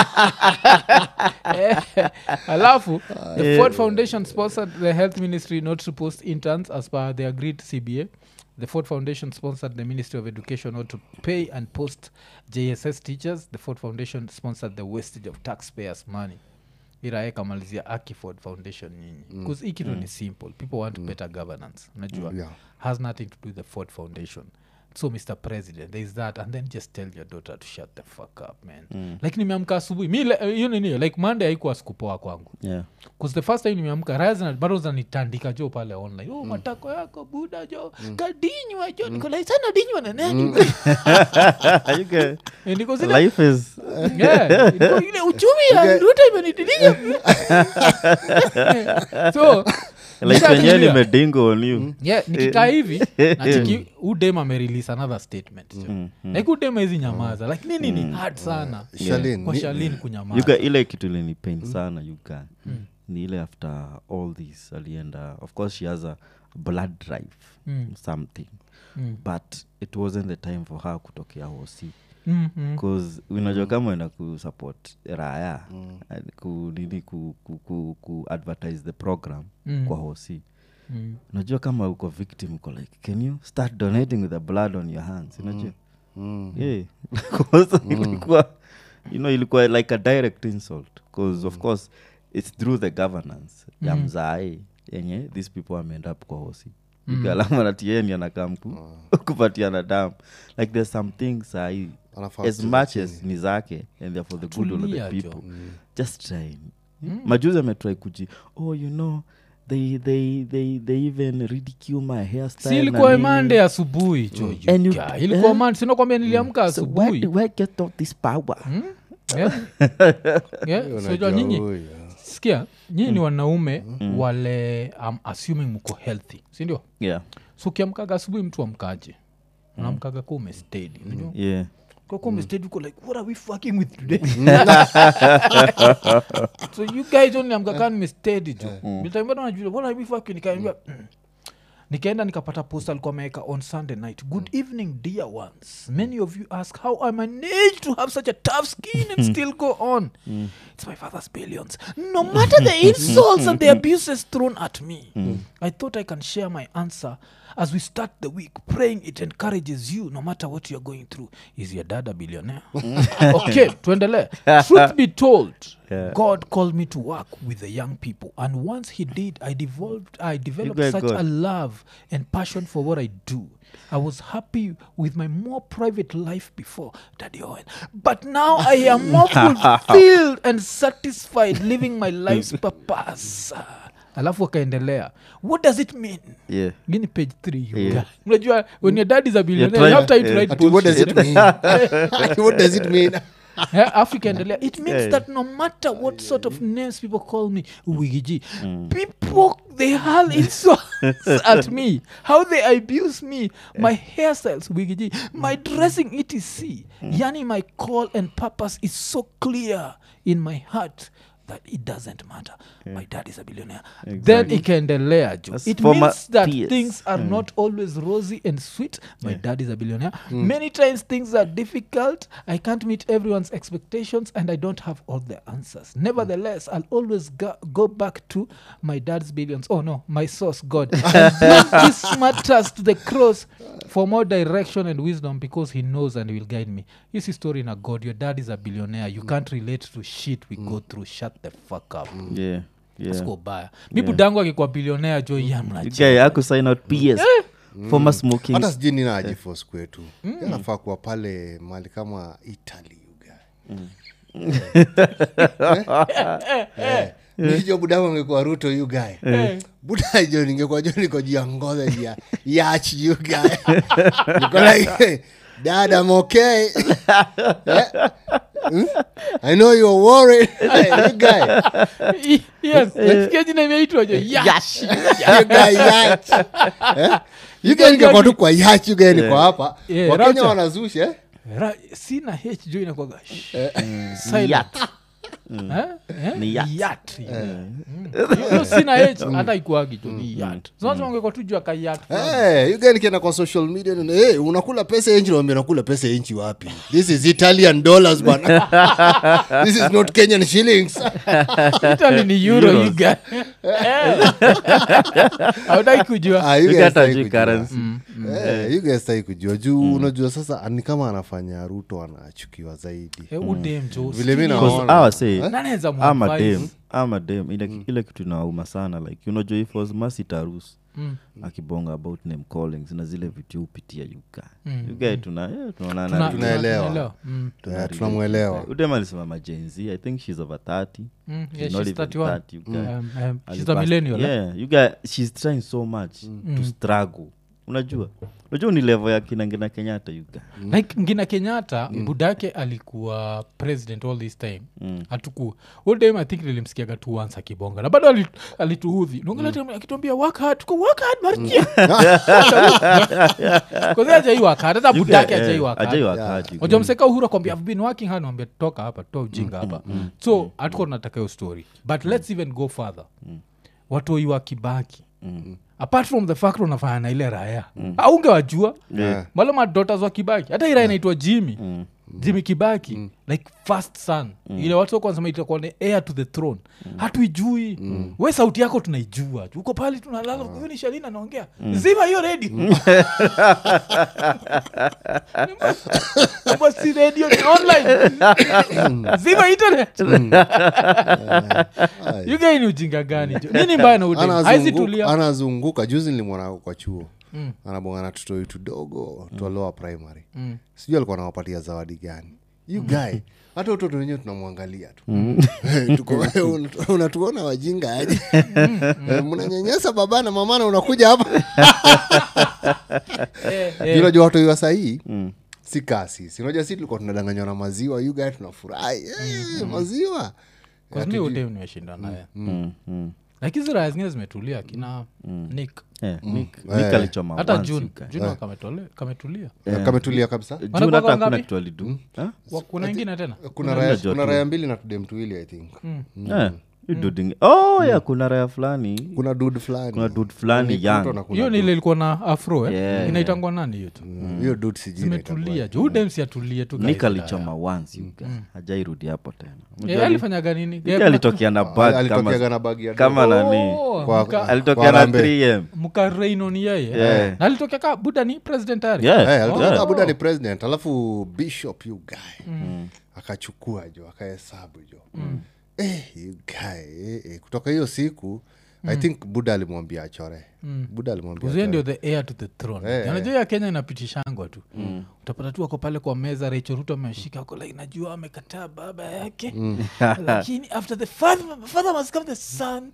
Eh, alafu the ford foundation sponsored the health ministry not to post interns as per the agreed cba the ford foundation sponsored the ministry of education not to pay and post jss teachers the ford foundation sponsored the wastage of taxpayers money irae kamalizia aki ford foundation nyinyi bcause hii kitu ni simple people want better governance unajua Yeah. has nothing to do with the ford foundation so mr president there is that and then just tell your daughter to shut the fuck up man mm. like nimeamka asubuhi mi le- hiyo nini like monday haikuwa sikupoa kwangu yeah. bcause the first time nimeamka raya zina- bado zanitandika jo pale online oh, matako yako buda jo kadinywa jo niko like sana dinywa na nani you get, Eh, niko zile life is Yeah, niko ile uchumi ya ruto imenitilia so like nishatulia. wenyewe nimedingo on you yeah, nikikaa hivi nachiki udem amerelease another statement jo. like udem hizi nyamaza like nini ni hard sana Shalin, kwa ni- shalin kunyamaza yuka ile kitu ilinipain sana yuka ni ile after all this alienda of course she has a blood drive something but it wasn't the time for her kutokea hosi Mm, mm. bcause unajua kama enda kusupport raya eh, ku, nini ku, ku, ku, ku advertise the program Mm. kwa hosi Mm. unajua kama uko victim uko like can you start donating with the blood on your hands unajua Mm. yeah Because ilikuwa you know ilikuwa like a direct insult because of course its through the governance ya mzae yenye these people ameend up kwa hosi ikalamanaatieni anakam kupatiana dam like there's some things sahii Anafaa as kucheza much as ni zake and they're for the good of Tulia, the jo. people just try majuzi ametry kuji oh you know they, they, they, they even ridicule my hairstyle si na ilikuwa nini. mande asubuhi jo And you- Yuka. ilikuwa eh? man sinakwambia niliamka So where, asubuhi do I get all this power Yeah. Yeah, so Unajua jua nyinyi huyu, sikia nyinyi ni wanaume wale um, assuming mko healthy sindio yeah so ukiamkaga asubuhi mtu amkaje unamkaga ka umestedi unajua yeah kaka umestedi uko like what are we fucking with today so you guys only amkaka nimestedi jo nitambia najua what are we fucking nikaambia nikaenda nikapata post alikuwa ameweka on sunday night good evening dear ones many of you ask how i managed to have such a tough skin and still go on it's my father's billions no matter the insults and the abuses thrown at me i thought i can share my answer as we start the week praying it encourages you no matter what you're going through is your dad a billionaire okay tuendelee truth be told Yeah. god called me to work with the young people and once he did i devolved i developed got such God. a love and passion for what i do i was happy with my more private life before daddy owen but now i am more fulfilled and satisfied living my life's purpose alafu akaendelea what does it mean yeah gini page 3 Yeah. unajua when your dad is a billionaire you trying- have time to yeah. write Ati, what does bullshit. it mean Ati, what does it mean Yeah, afu ikaendelea it means Yeah. that no matter what sort of names people call me wigiji people they hurl insults at me how they abuse me my hairstyles wigiji my dressing etc yani my call and purpose is so clear in my heart that it doesn't matter my dad is a billionaire then ikaendelea jo That's it for my means that peers. things are not always rosy and sweet my dad is a billionaire many times things are difficult i can't meet everyone's expectations and i don't have all the answers nevertheless i'll always go, go back to my dad's billions oh no my source god and bring these matters to the cross for more direction and wisdom because he knows and will guide me this is story na god your dad is a billionaire you can't relate to shit we go through shut the fuck up yeah yeah siko baya mi budangu akikuwa bilionea jo You yamnaja guy aku sign out ps former smoking hata sijui nina ajifos kwetu anafaa kuwa pale mali kama italy nijo budamu angekuwa ruto you guy buda jo ningekuwa jo niko juu ya ngodhe ya yach you guy niko like dad i'm okay Eh? Hmm? i know you're worried Hey, you guy yes sikia jina imeitwa jo yash you guy yach Eh? you guy ningekuwa tu kwa yach you guy niko hapa Yeah, wakenya Rapture. wanazusha eh? Ra- sina h jo inakwaga silent Eh? Eh? Ni yacht. Yacht. Mm. Hiyo sina h hata ikuagi jo ni yat sonasemaungekwa tu juu akayat Hey, you guy nikienda kwa social media nina, hey, unakula pesa ya nchi naambia nakula pesa ya nchi wapi this is italian dollars bana this is not kenyan shillings italy ni euro you guy. Eh. hautaki kujua Ah, you You guys get hataki a kujua. currency. Eh, you guys hataki kujua juu unajua sasa ni kama anafanya ruto anachukiwa zaidi Eh, udem jo Vile mi sijui- naona. Because I was say, Nanaweza I'm a muadvise. dem I'm a dem ile, ile kitu inauma sana like unajua if was masi tarus Mm. akibonga about name callings na zile vitu hupitia yuka yuka tuna yeah, tunaonana Tuna- tu- Tunaelewa. tunaelewa. Mm. Eh, tunamwelewa udem alisema majenzi i think she's over 30 Mm, She's yeah, not she's even 31. 30, you guy. Um, um, she's Alipast- a millennial eh? yeah, you guy, she's trying so much to struggle unajua unajua ni level ya kinangina kenyatta you guy. like ngina kenyatta budake alikuwa president all this time mm. atuku all time i think nilimsikiaga tu once akibonga na bado ali- alituudhi mm. akituambia work hard tuko work hard markia kozi ajai work hard hata You guy, budake eh, ajai work hard. ajai work hard, you guy. Wajua mseka uhuru akwambia i've been working hard nawambia toka hapa toa ujinga hapa so hatuko tunataka hiyo story but let's even go further watoi wa kibaki apart from the fact unafanya na ile raya aungewajua Yeah. maloma daughters wa kibaki hata ira inaitwa jimi jimi kibaki like first son ile watu wako wanasema itakuwa ni heir to the throne hatuijui we sauti yako tunaijua tu. uko pale tunalala huyu ni shalina anaongea zima hiyo redio si redio ni online zima internet yugai ni ujinga gani jo nini mbaya na udem haizi Anazunguka- tulia anazunguka juzi nilimwona kwa chuo mm. anabongana tutoi tudogo mm. twaloa primary mm. sijui alikuwa nawapatia zawadi gani you guy hata utoto wenyewe tunamwangalia tu Tuko- unatu- unatuona wajinga aje Eh, mnanyanyasa baba na mama na unakuja hapa Eh, Juu eh. unajua watu wa sahii si kasi si unajua si tulikuwa tunadanganywa na maziwa you guy tunafurahi Eh, maziwa Kwa sababu udem nimeshinda naye Mm, mm. lakini hizi raya zingine zimetulia kina nick Eh, Nick- Nick alichoma hata once, june you guy. june kametole- kametulia kametulia kabisa June Wanakuwa hata hakuna wangapi? kitu alidu Ha? Wa- kuna ingine tena kuna raya, Unajua kuna tu. raya mbili na tudem tuwili i think Eh, you duding- oh ya kuna raya fulani kuna dud fulani kuna dud fulani Mtoto young na kuna hiyo ni ile ilikuwa na afro eh? Yeah, inaitangwa nani hiyo tu Mm, hiyo dud sijui inaitwa zimetulia jo udemsi atulie tu nik kawaida. alichoma once you guy. hajairudi hapo tena Eh, Unajua alifanyaga nini Nick Gep- alitokea na bag alitokeaga kama na bagi ya kama dogo. nani Oh, Kwa- mka- alitokea Kwa na Harambee. 3m mkareino ni yeye Yeah. na alitokea ka buda ni president tayari Yeah. Eh, alitoka Yeah. Abuja ni president alafu bishop you guy akachukua jo akahesabu jo eh, you guy eh, eh. kutoka hiyo siku i think buda alimwambia achore buda alimwambia Kuzuia achore. ndio the heir to the throne Eh, unajua ya kenya inapitishangwa tu utapata tu ako pale kwa meza Rachel Ruto ameshika ako like najua amekataa baba yake lakini after the father, father must come the son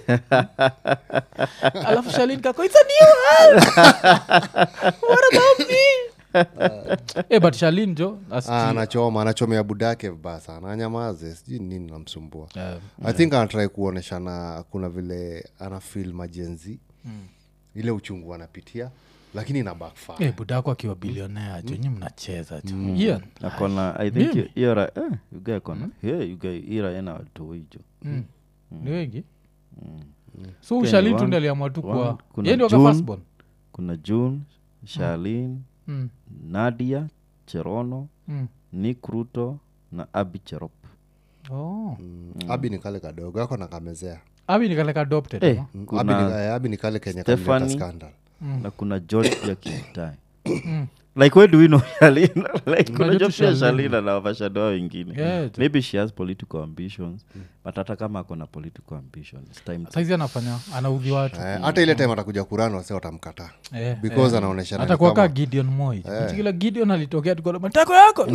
alafu shalin kako it's a new world what about me eh, but shalin jo as Ah, anachoma anachomea budake vibaya sana anyamaze sijui nini namsumbua Eh, i think anatrai kuoneshana kuna vile ana fil majenzi ile uchungu anapitia lakini ina backfire eh, budako akiwa bilionea jo nyi mnacheza jo Ian, akona i think Mimi? hiyo ra eh, you guy akona yeah, you guy ira ena watoijo ni wengi so ushalin tu one- ndi aliamua tu one, kwa kuna ye ndio June. firstborn kuna june sharlin Mm, nadia cherono mm. nick ruto na abi cherop Oh. abi ni kale kadogo ako nakamezea abi nikaleka adopted Eh, ama? Mm, kuna Abi ni- eh, abi ni kale kenya kalileta Stephanie. scandal na kuna george pia kitai like where do we know shalina like Unajua kuna tu jo pia Shalina. shalina na wafashadoa wengine Yeah, tu. maybe she has political ambitions but hata kama akona political ambitions it's time to saizi anafanya anaudhi watu Eh, hata ile time atakuja kurani wase watamkataa Eh, because anaonyesha hata kuaka gideon moi kila gideon alitokea tukona matako yako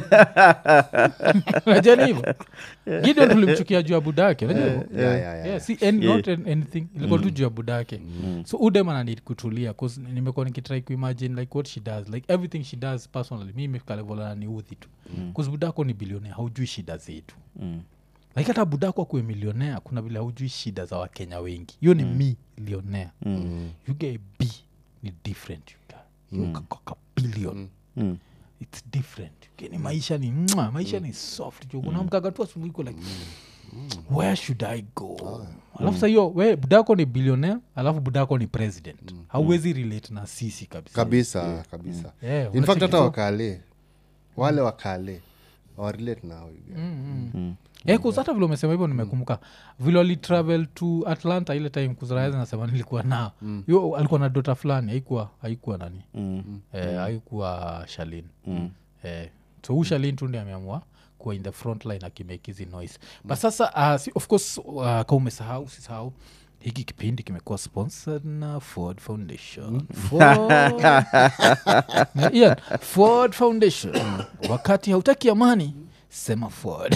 najani hivo gideon tulimchukia juu ya budake najua hivo? Yeah, si any- not an- anything ilikuwa tu juu ya budake so udem ananid kutulia 'cause nimekuwa nikitrai kuimagine like what she does like everything she does personally mi imefika level ananiudhi tu bcause budako ni bilionea haujui shida zetu like hata budako akuwe milionea kuna vile haujui shida za wakenya wengi hiyo ni mi lionea you get b ni different you get. You ka- ka billion Mm. its different ni maisha ni mwa, maisha ni soft jo unamkaga tu asubuhi uko like where should i go alafu sa hiyo we budako ni billionaire alafu budako ni president hauwezi relate na sisi kabisa kabisa kabisa Yeah, in fact unacheki hata so- wakale wale wakale awarelate nao Eh, 'cause hata vile umesema hivyo nimekumbuka vile walitravel to atlanta ile time kuzraezi nasema nilikuwa nao yo alikuwa na dota fulani haikuwa haikuwa nani eh, haikuwa shalin eh, so huu shalin tu ndi ameamua kuwa in the front line akimake hizi noise but sasa uh, si, of course uh, ka umesahau usisahau hiki kipindi kimekuwa sponsored na ford foundation ford, Na Ian, ford foundation wakati hautaki amani sema ford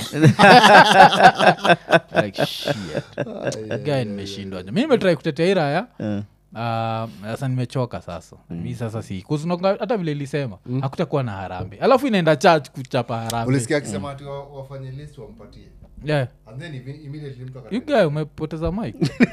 like shit guy nimeshindwa mi nimetrai kutetea hii raya Eh. Ah, sasa nimechoka sasa mi sasa si 'cause unakumbuka hata vile ilisema hakutakuwa na harambe alafu inaenda church kuchapa harambe ulisikia akisema ati wa- wafanye list wampatie yeah. and then imme- immediately mtu akata- you guy umepoteza mic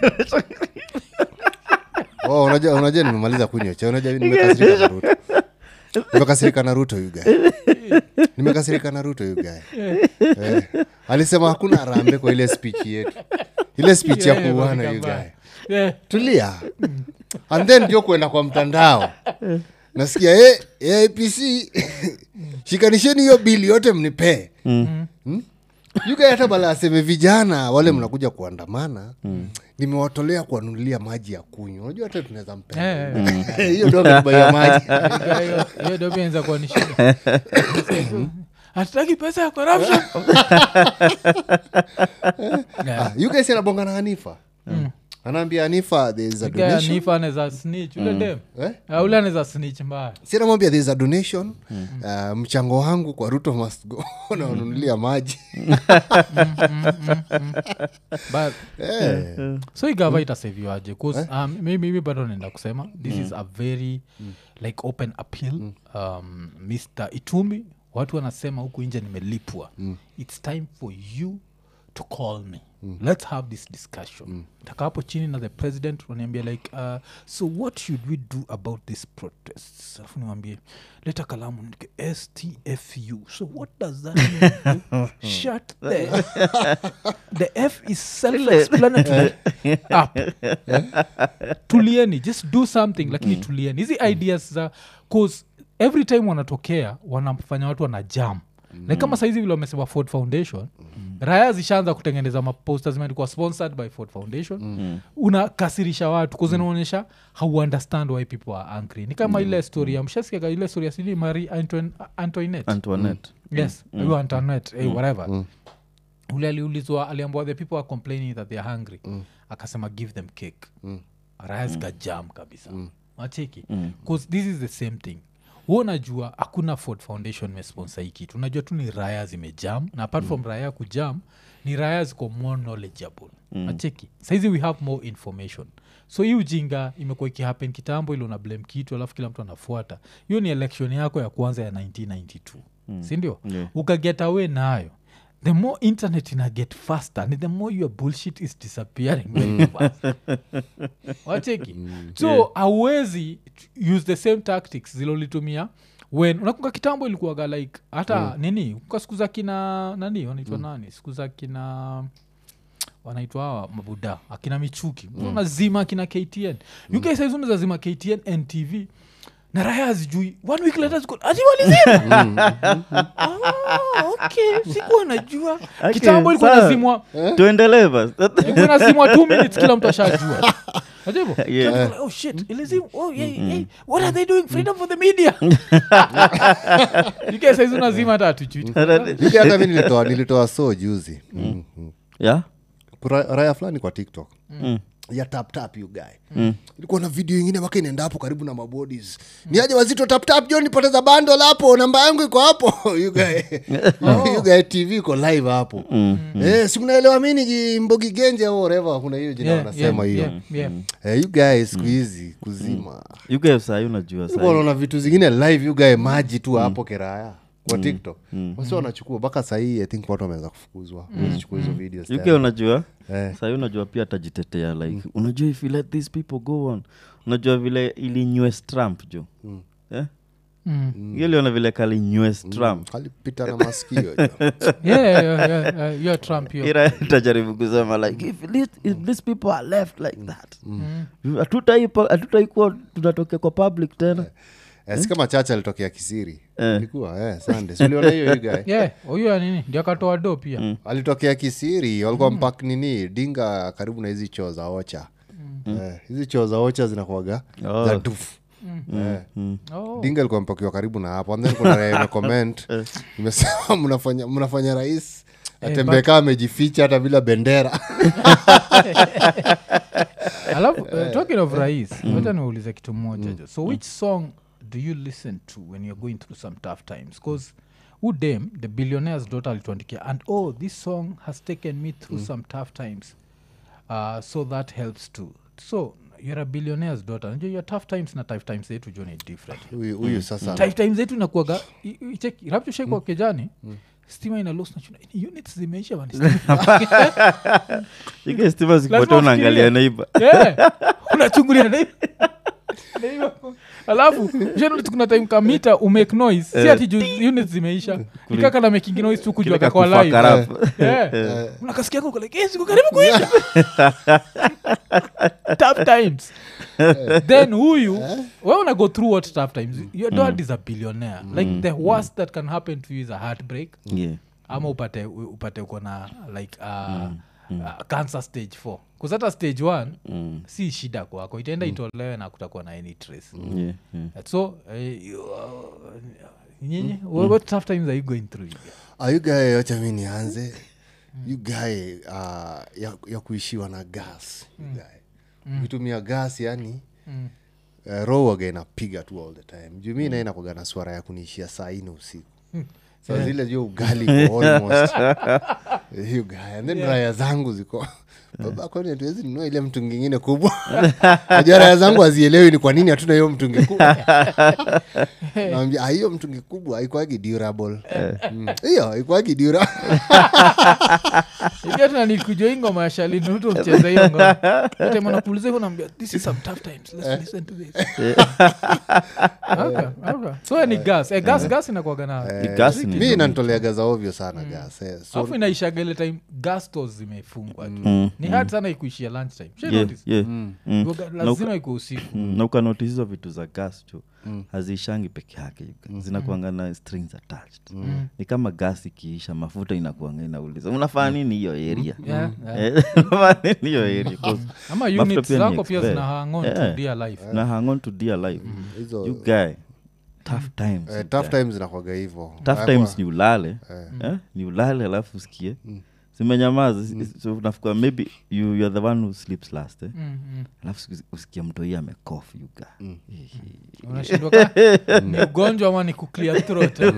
Oh, unajua unajua nimemaliza kunywa cha unajua nimekasirika na ruto nimekasirika na ruto you guy nimekasirika na ruto you guy eh. alisema hakuna harambe kwa ile speech yetu ile speech ya Yeah, kuuana yeah, you baba. guy yeah. tulia and then ndio kuenda kwa mtandao nasikia eh, eh, apc shikanisheni hiyo bili yote mnipee mm. yuga hata bala aseme vijana wale mnakuja kuandamana nimewatolea kuwanunulia maji ya kunywa unajua hata tunaweza mpenda hiyo ndo ametubaia maji Hiyo- hiyo ndio pia inaweza kuwa ni shida hatutaki pesa ya corruption Yeah. you guys anabonga na hanifa anaambia hanifa there is a Guy donation Hanifa anaweza snitch ule dem eh? Ah, ule anaweza snitch mbaya si namwambia there is a donation uh, mchango wangu kwa ruto must go nawanunulia maji but Eh. so igava itaseviwaje um, mi- mimi bado naenda kusema this is a very like open appeal um, mr itumi watu wanasema huku nje nimelipwa its time for you to call me let's have this discussion taka hapo chini na the president waniambia like uh, so what should we do about this protests alafu niwambie leta kalamu nike stfu so what does that mean shut the the f is self-explanatory up tulieni just do something lakini tulieni hizi ideas za cause every time wanatokea wanafanya watu wana jam like kama saizi vile wamesema ford foundation raya zishaanza kutengeneza maposta zimeandikwa sponsored by ford foundation unakasirisha watu kuzinaonyesha how understand why people are angry ni kama ile story ya mshasikiaga ile story ya sini marie Antoine- antoinette antoinette yes mm. antoinette eh, whatever ule aliulizwa aliambua the people are complaining that they are hungry akasema give them cake mm. raya zikajam kabisa mm. macheki bcause this is the same thing hu unajua hakuna ford foundation imesponsa hii kitu unajua tu ni raya zimejam na apart from raya kujam ni raya ziko more knowledgeable mm. macheki saizi we have more information so hii ujinga imekuwa ikihappen kitambo ili una blame kitu alafu kila mtu anafuata hiyo ni election yako ya kwanza ya 1992 mm. sindio Yeah. ukaget away nayo the more internet ina get faster ni the more your bullshit is disappearing very fast wacheki so hauwezi use the same tactics zilolitumia when unakunga kitambo ilikuwaga like hata nini kwa siku za kina nani wanaitwa nani siku za kina wanaitwa hawa mabuda akina michuki mm. unazima akina ktn mm. uk saizi unazazima ktn ntv na raya hazijui one week later ziko ati walizima Ah, okay sikuwa najua kitambo ilikuwa sawa. nazimwa tuendelee basi ilikuwa nazimwa two minutes kila mtu ashajua Ajabu. Yeah. Kila mtu like, oh shit ilizimwa oh yeah, hey, what are they doing freedom for the media uk saizi unazima hata hatujui Yuga hata mi nilitoa nilitoa so juzi mm. mm. yeah Ra- raya fulani kwa tiktok ya taptap you guy ilikuwa na video ingine mpaka inaenda hapo karibu na mabodis ni aje wazito taptap jo nipoteza bando hapo namba yangu iko hapo you guy you guy tv iko live hapo eh, si mnaelewa mi ni mbogi genje au whatever kuna hiyo jina Yeah, wanasema yeah, hiyo yeah, yeah. Eh, you guys siku hizi kuzima yuga sahii unajua Ulikuwa sahii unaona vitu zingine live you guy maji tu hapo keraya kwa tiktok wasi wanachukua mpaka sahii i think watu wameanza kufukuzwa wazichukua hizo videos yuga tena. unajua Eh. sahii unajua pia atajitetea like unajua if you let these people go on unajua vile ilinyes trump jo eh? Mm. hiyo liona vile kalinyes trump alipita na maskio jo. Yeah, yeah, yeah, yeah, yeah, you're Trump, you're- ira tajaribu kusema like if, this, if these people are left like that hatutaipa- hatutaikuwa tunatokea kwa public tena Eh, si kama chacha alitokea kisiri Eh. ilikuwa eh, Sunday. Si uliona hiyo you guy? Yeah, huyu ya nini ndio akatoa do pia alitokea kisiri walikuwa mpak nini dinga karibu na hizi choo za ocha Eh, hizi choo za ocha zinakuaga Oh. za dufu Eh. Oh. dinga ilikuwa mpakiwa karibu na hapo and then kuna raia imecomment imesema mnafanya mnafanya rais atembee kaa amejificha hata bila bendera alafu uh, talking of rais wacha niulize kitu moja jo so which song do you listen to when you're going through some tough times bcause udem the billionaire's daughter alituandikia and oh this song has taken me through some tough times uh, so that helps too so you're a billionaire's daughter najua your tough times na tough times zetu jo ni different huyu huyu sasa tough times zetu inakuaga rapchoshekwa kejani stima ina los nachuna units zimeisha bana, stima Yuga stima zikipotea Lazima unaangalia ufikirie. neiba Yeah. unachungulia na- alafu shanotice kuna time kamita umake noise si ati juu units zimeisha ikaka na making noise tu kujua Kilika kakwa kufuck live up. Yeah. unakasikia kako like yes uko karibu kuisha tough times then huyu we una go through what tough times your dad is a billionaire like the worst that can happen to you is a heartbreak Yeah. ama upate upate uko na like uh, Uh, cancer stage 4 kuzata stage 1 Mm. si shida kwako itaenda itolewe na kutakuwa na any trace Yeah, yeah. so eh, you, uh, nyinyi what tough times are you going through ayugae wacha mi nianze yugae uh, ya, ya kuishiwa na gas yugae ukitumia gas yani Mm. uh, roho waga inapiga tu all the time juu mi naenda kwaga na swara ya kuniishia saa ine usiku sa zile jo ugali iko almost hiyo guy. and then raya zangu ziko baba kwani hatuwezi nunua ile mtungi ingine kubwa najua raya zangu hazielewi ni kwa nini hatuna hiyo mtungi kubwa nawambia "Ah, hiyo mtungi kubwa ikwagi durable Mm. hiyo ikwagi dura ikiatunanikuja hii ngoma ya shalinuto mcheza hiyo ngoma time anakuuliza hivyo naambia this is some tough times let's listen to this okay, okay. so ni gas eh, gas gas inakuwaga na Ni gas ni- mi inanitoleaga za ovyo sana gas eh. so alafu inaishaga ile time gas stores zimefungwa tu Mm, ni hard sana ikuishia lunch time Shai Yeah, notice? yeah. Mm. Iwaga- Na lazima uka- iko usiku Mm, na ukanotice hizo vitu za gas cho haziishangi peke yake yuka. zinakuanga na strings attached ni kama gas ikiisha mafuta inakuanga inauliza unafaa nini hiyo area Yeah, yeah. Eh, unafaa nini hiyo area 'Cause ama mafuta units pia ni zako pia expert. zina hang on to Yeah. dear life na hang on to dear life hizo you guy tough times eh, you tough guy. times zinakwaga hivo tough times ni ulale eh? ni ulale alafu usikie zimenyamaza so nafikua maybe you, you are the one who sleeps last eh? Mm, mm. alafu siku- usikia mtoi amekof yuga unashindwa ka ni ugonjwa ama ni kuclear throat eh?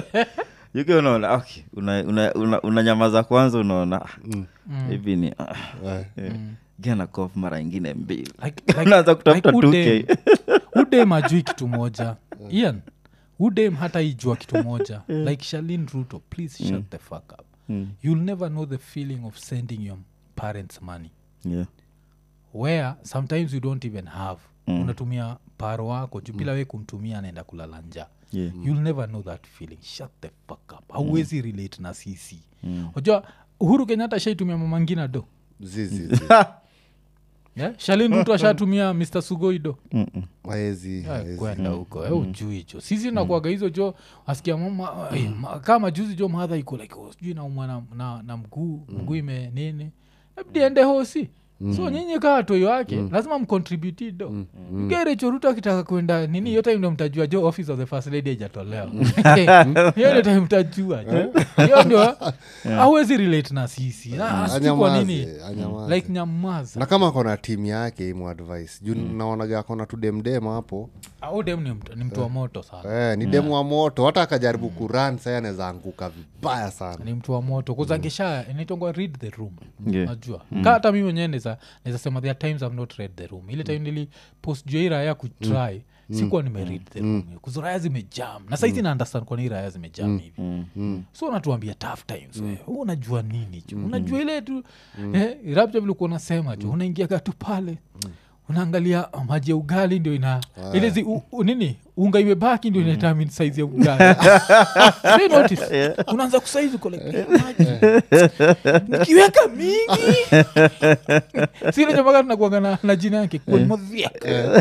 yuke unaona okay unanyamaza una, una, unanyamaza kwanza unaona ah, hivi ni ah, eh, gana kof mara ingine mbili Like- like- unaanza kutafuta like 2k udem- udem ajui kitu moja ian udem hata ijua kitu moja like shalin ruto please shut the fuck up Mm. you'll never know the feeling of sending your parents money yeah. where sometimes you don't even have unatumia paro wako juu bila we kumtumia anaenda kulala njaa Yeah. you'll never know that feeling shut the fuck up hauwezi relate na sisi unajua uhuru kenyatta shaitumia mama ngina do zizi yeah? shalin mtu ashatumia mr sugoi do maezi Eh, kwenda huko eh, ujui jo sisi nakuaga hizo jo asikia mama eh, ma- kama juzi jo madha iko like oh, sijui naumwa na, na, na mguu mguu ime nini abdi ende hosi so nyinyi kaa toyo wake lazima mcontribute do mm. gerechoruto akitaka kwenda nini hiyo time ndo mtajua jo office of the first lady ajatolewa hiyo ndio time mtajua jo hiyo ndio awezi relate na sisi Na sijui kwa nini anyamaze anyamaze like nyamaza na kama akona timu yake imu advice juu naonaga akona tu demdem hapo au dem ni mtu, ni mtu wa moto sana eh, ni demu wa moto hata akajaribu kuran sai anaweza anguka vibaya sana ni mtu wa moto kuzangisha inaitongwa read the room Yeah. najua ka hata mi mwenyewe naweza naweza sema there are times I've not read the room ile time nili post juu ya hii raya kutry sikuwa nimeread the room kuzo raya zimejam na saizi na understand kwa nini raya zimejam hivi so unatuambia tough times wewe. Wewe unajua nini ju unajua ile tu eh, rapcha vile kuwa unasema ju unaingiaga tu pale unaangalia uh, maji ya ugali ndio ina ile zi, u, u, nini unga imebaki ndio inatamini saizi ya ugali Say notice. unaanza kusaizi uko like "Eh, maji nikiweka mingi sinajamaga tunakuaga na, na jina yake kuonmodhiak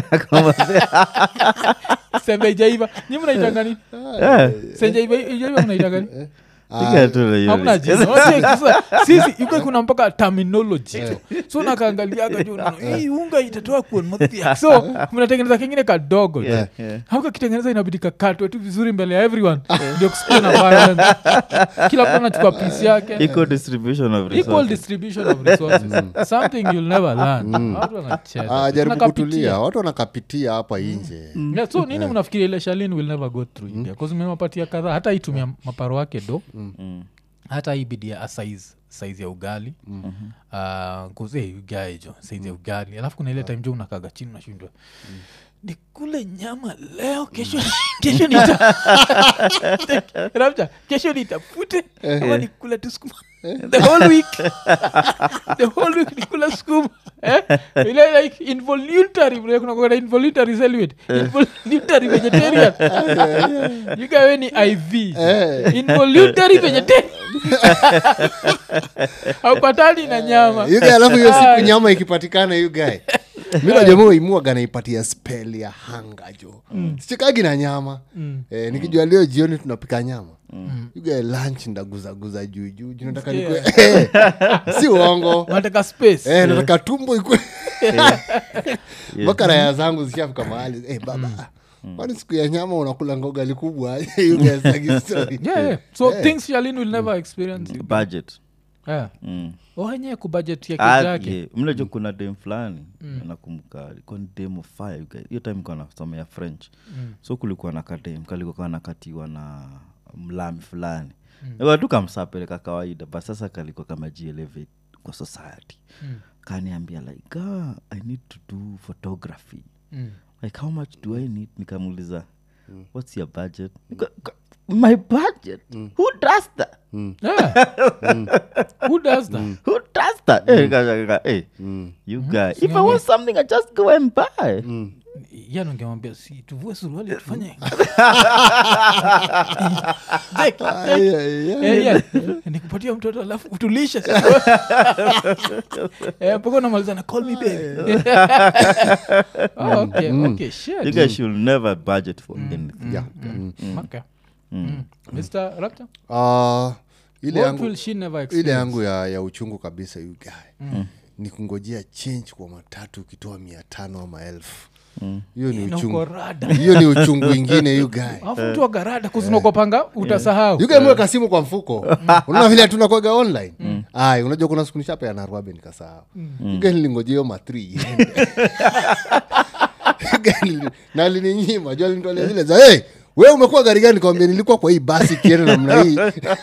sembe ijaiva nyi mnaitanga nini senja ijaiva mnaitanga nini Piga tu na hiyo hamna list. jina Unajua sasa, sisi yuko kuna mpaka terminology jo so nakaangaliaga jo unaona, hii unga itatoa kuonmodhiak so mnatengeneza kengine kadogo jo Yeah. Yeah. hauka kitengeneza inabidi kakatwe tu vizuri mbele ya everyone ndio kusikia na violence. kila mtu anachukua pisi yake equal distribution of equal resources. distribution of resources something you'll never learn watu wanacheza Ah, jaribu Tunakapitia. kutulia watu wanakapitia hapa inje Yeah, so nini mnafikiri ile shalin will never go through india bcause mewapatia kadhaa hata itumia maparo wake do hata ibidia asize saizi ya ugali mm-hmm. kuzeugaijo saizi ya ugali alafu kuna ile time jo unakaga chini unashindwa nikule nyama leo kesho kesho nita Rapcha, kesho nitafute ama nikule tu sukuma the whole week the whole week nikula sukuma Eh? ile like involuntary vile kuna kuna involuntary celibate involuntary vegetarian you guy we ni iv involuntary vegetarian haupatani na nyama You guy, alafu hiyo siku nyama ikipatikana you guy mi najamua imuaga naipatia spell ya hanga jo sichikagi na nyama eh, nikijua leo jioni tunapika nyama You guy, lunch ndaguzaguza juujuu juu nataka nikue Eh, si uongo nataka space Eh, nataka tumbo ikue mpaka raya zangu zishafika mahali eh, baba kwani siku ya nyama unakula ngogali kubwa You guys like story. yeah, yeah. so things shalin will never experience budget yeah. mm. owenyewe kubudget ya Ah, kijake yeah. mnajo kuna dem fulani nakumbuka ilikuwa ni dem of fire you guys. hiyo time kuwa nasomea french so kulikuwa na kadem kalikuwa nakatiwa na mlami fulani mm. tu kamsapeleka kawaida but sasa kalikuwa kamajielevate kwa society kaniambia like ah, i need to do photography Mm. like how much do i need nikamuuliza what's your budget Nika- ka- my budget who does that Yeah. who does that who does that Eh, nika- nika- eh, you guy if i want something i just go and buy yani ungemwambia si tuvue suruali tufanye Jake, Ay, ay, ay. eh, yeah. nikupatia mtoto alafu utulishe Eh, mpaka unamaliza na call me baby oh, okay, okay, shit. you guys should never budget for anything Yeah. Mm. Okay. Mm. Mr. Raptor? Ah, ile What yangu will she never ile experience? yangu ya, ya uchungu kabisa you guy ni kungojea change kwa matatu ukitoa mia tano ama elfu hiyo ni Na uko uchungu rada hiyo ni uchungu ingine you guy alafu mtu wa garada kuzinokopanga utasahau You guy mweka simu kwa mfuko unaona vile tunakwaga online ay unajua kuna siku nishape anarwabe nikasahau You guy nilingojea hiyo matri iende You guy nili- na alininyima juu alinitolea zile za hey, we umekuwa gari gani kawambia nilikuwa kwa hii basi kienda namna hii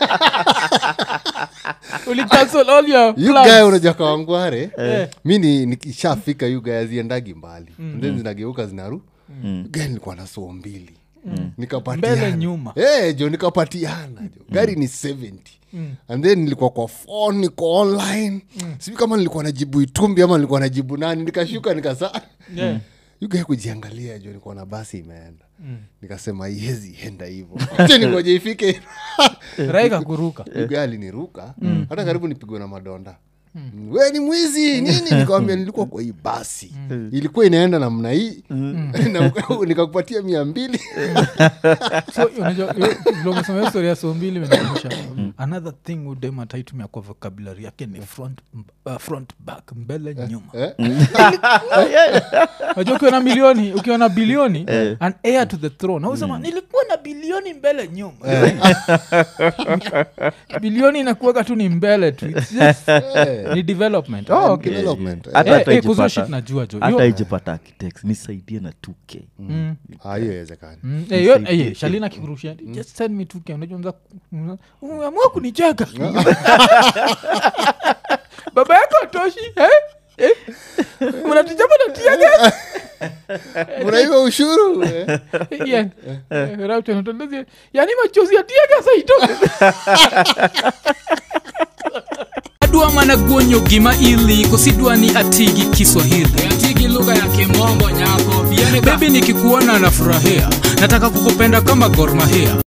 ulicancel all your you plans. guy unaja kawangware mi ni- nikishafika you guy aziendagi mbali then zinageuka zinaru You guy nilikuwa na soo mbili nikapatiana Mbele nyuma. Eh, jo nikapatiana jo gari ni 70 and then nilikuwa kwa phone niko online sijui kama nilikuwa najibu itumbi ama nilikuwa najibu nani nikashuka nikasa Yeah. yugae kujiangalia jo nikuwa na basi imeenda nikasema iwezi enda hivo acha ningoje ifike raika kuruka yugae aliniruka hata karibu nipigwe na madonda we ni mwizi nini nikawambia nilikuwa kwa hii basi ilikuwa inaenda namna hii Na nikakupatia mia mbili so unajua vile umesema hiyo story ya so mbili imenikumbusha another thing udem ataitumia kwa vocabulary yake ni front, uh, front back mbele nyuma unajua ukiwa na milioni ukiwa na bilioni an heir to the throne ausema nilikuwa na bilioni mbele nyuma bilioni inakuweka tu ni mbele tu It's just, ni development oh, okay. Development. Hata Eh, hata eh, kuzo ijipata- shit najua jo hata Yo- ijipata architects nisaidie na 2k Mm. Ah, hiyo iwezekani Mm, eh, yo- eh, yeah, shalina kikurushia just send me 2K. Unajua unza- unza- umeamua kunicheka baba yako atoshi eh? Eh? mnatijama natiaga unaiwa ushuru eh? yani machozi atiaga saito adwa mana guonyo gima ili kosidwa ni atigi kiswahili atigi lugha ya kimombo nyako bebi nikikuona nafurahia nataka kukupenda kama gormahia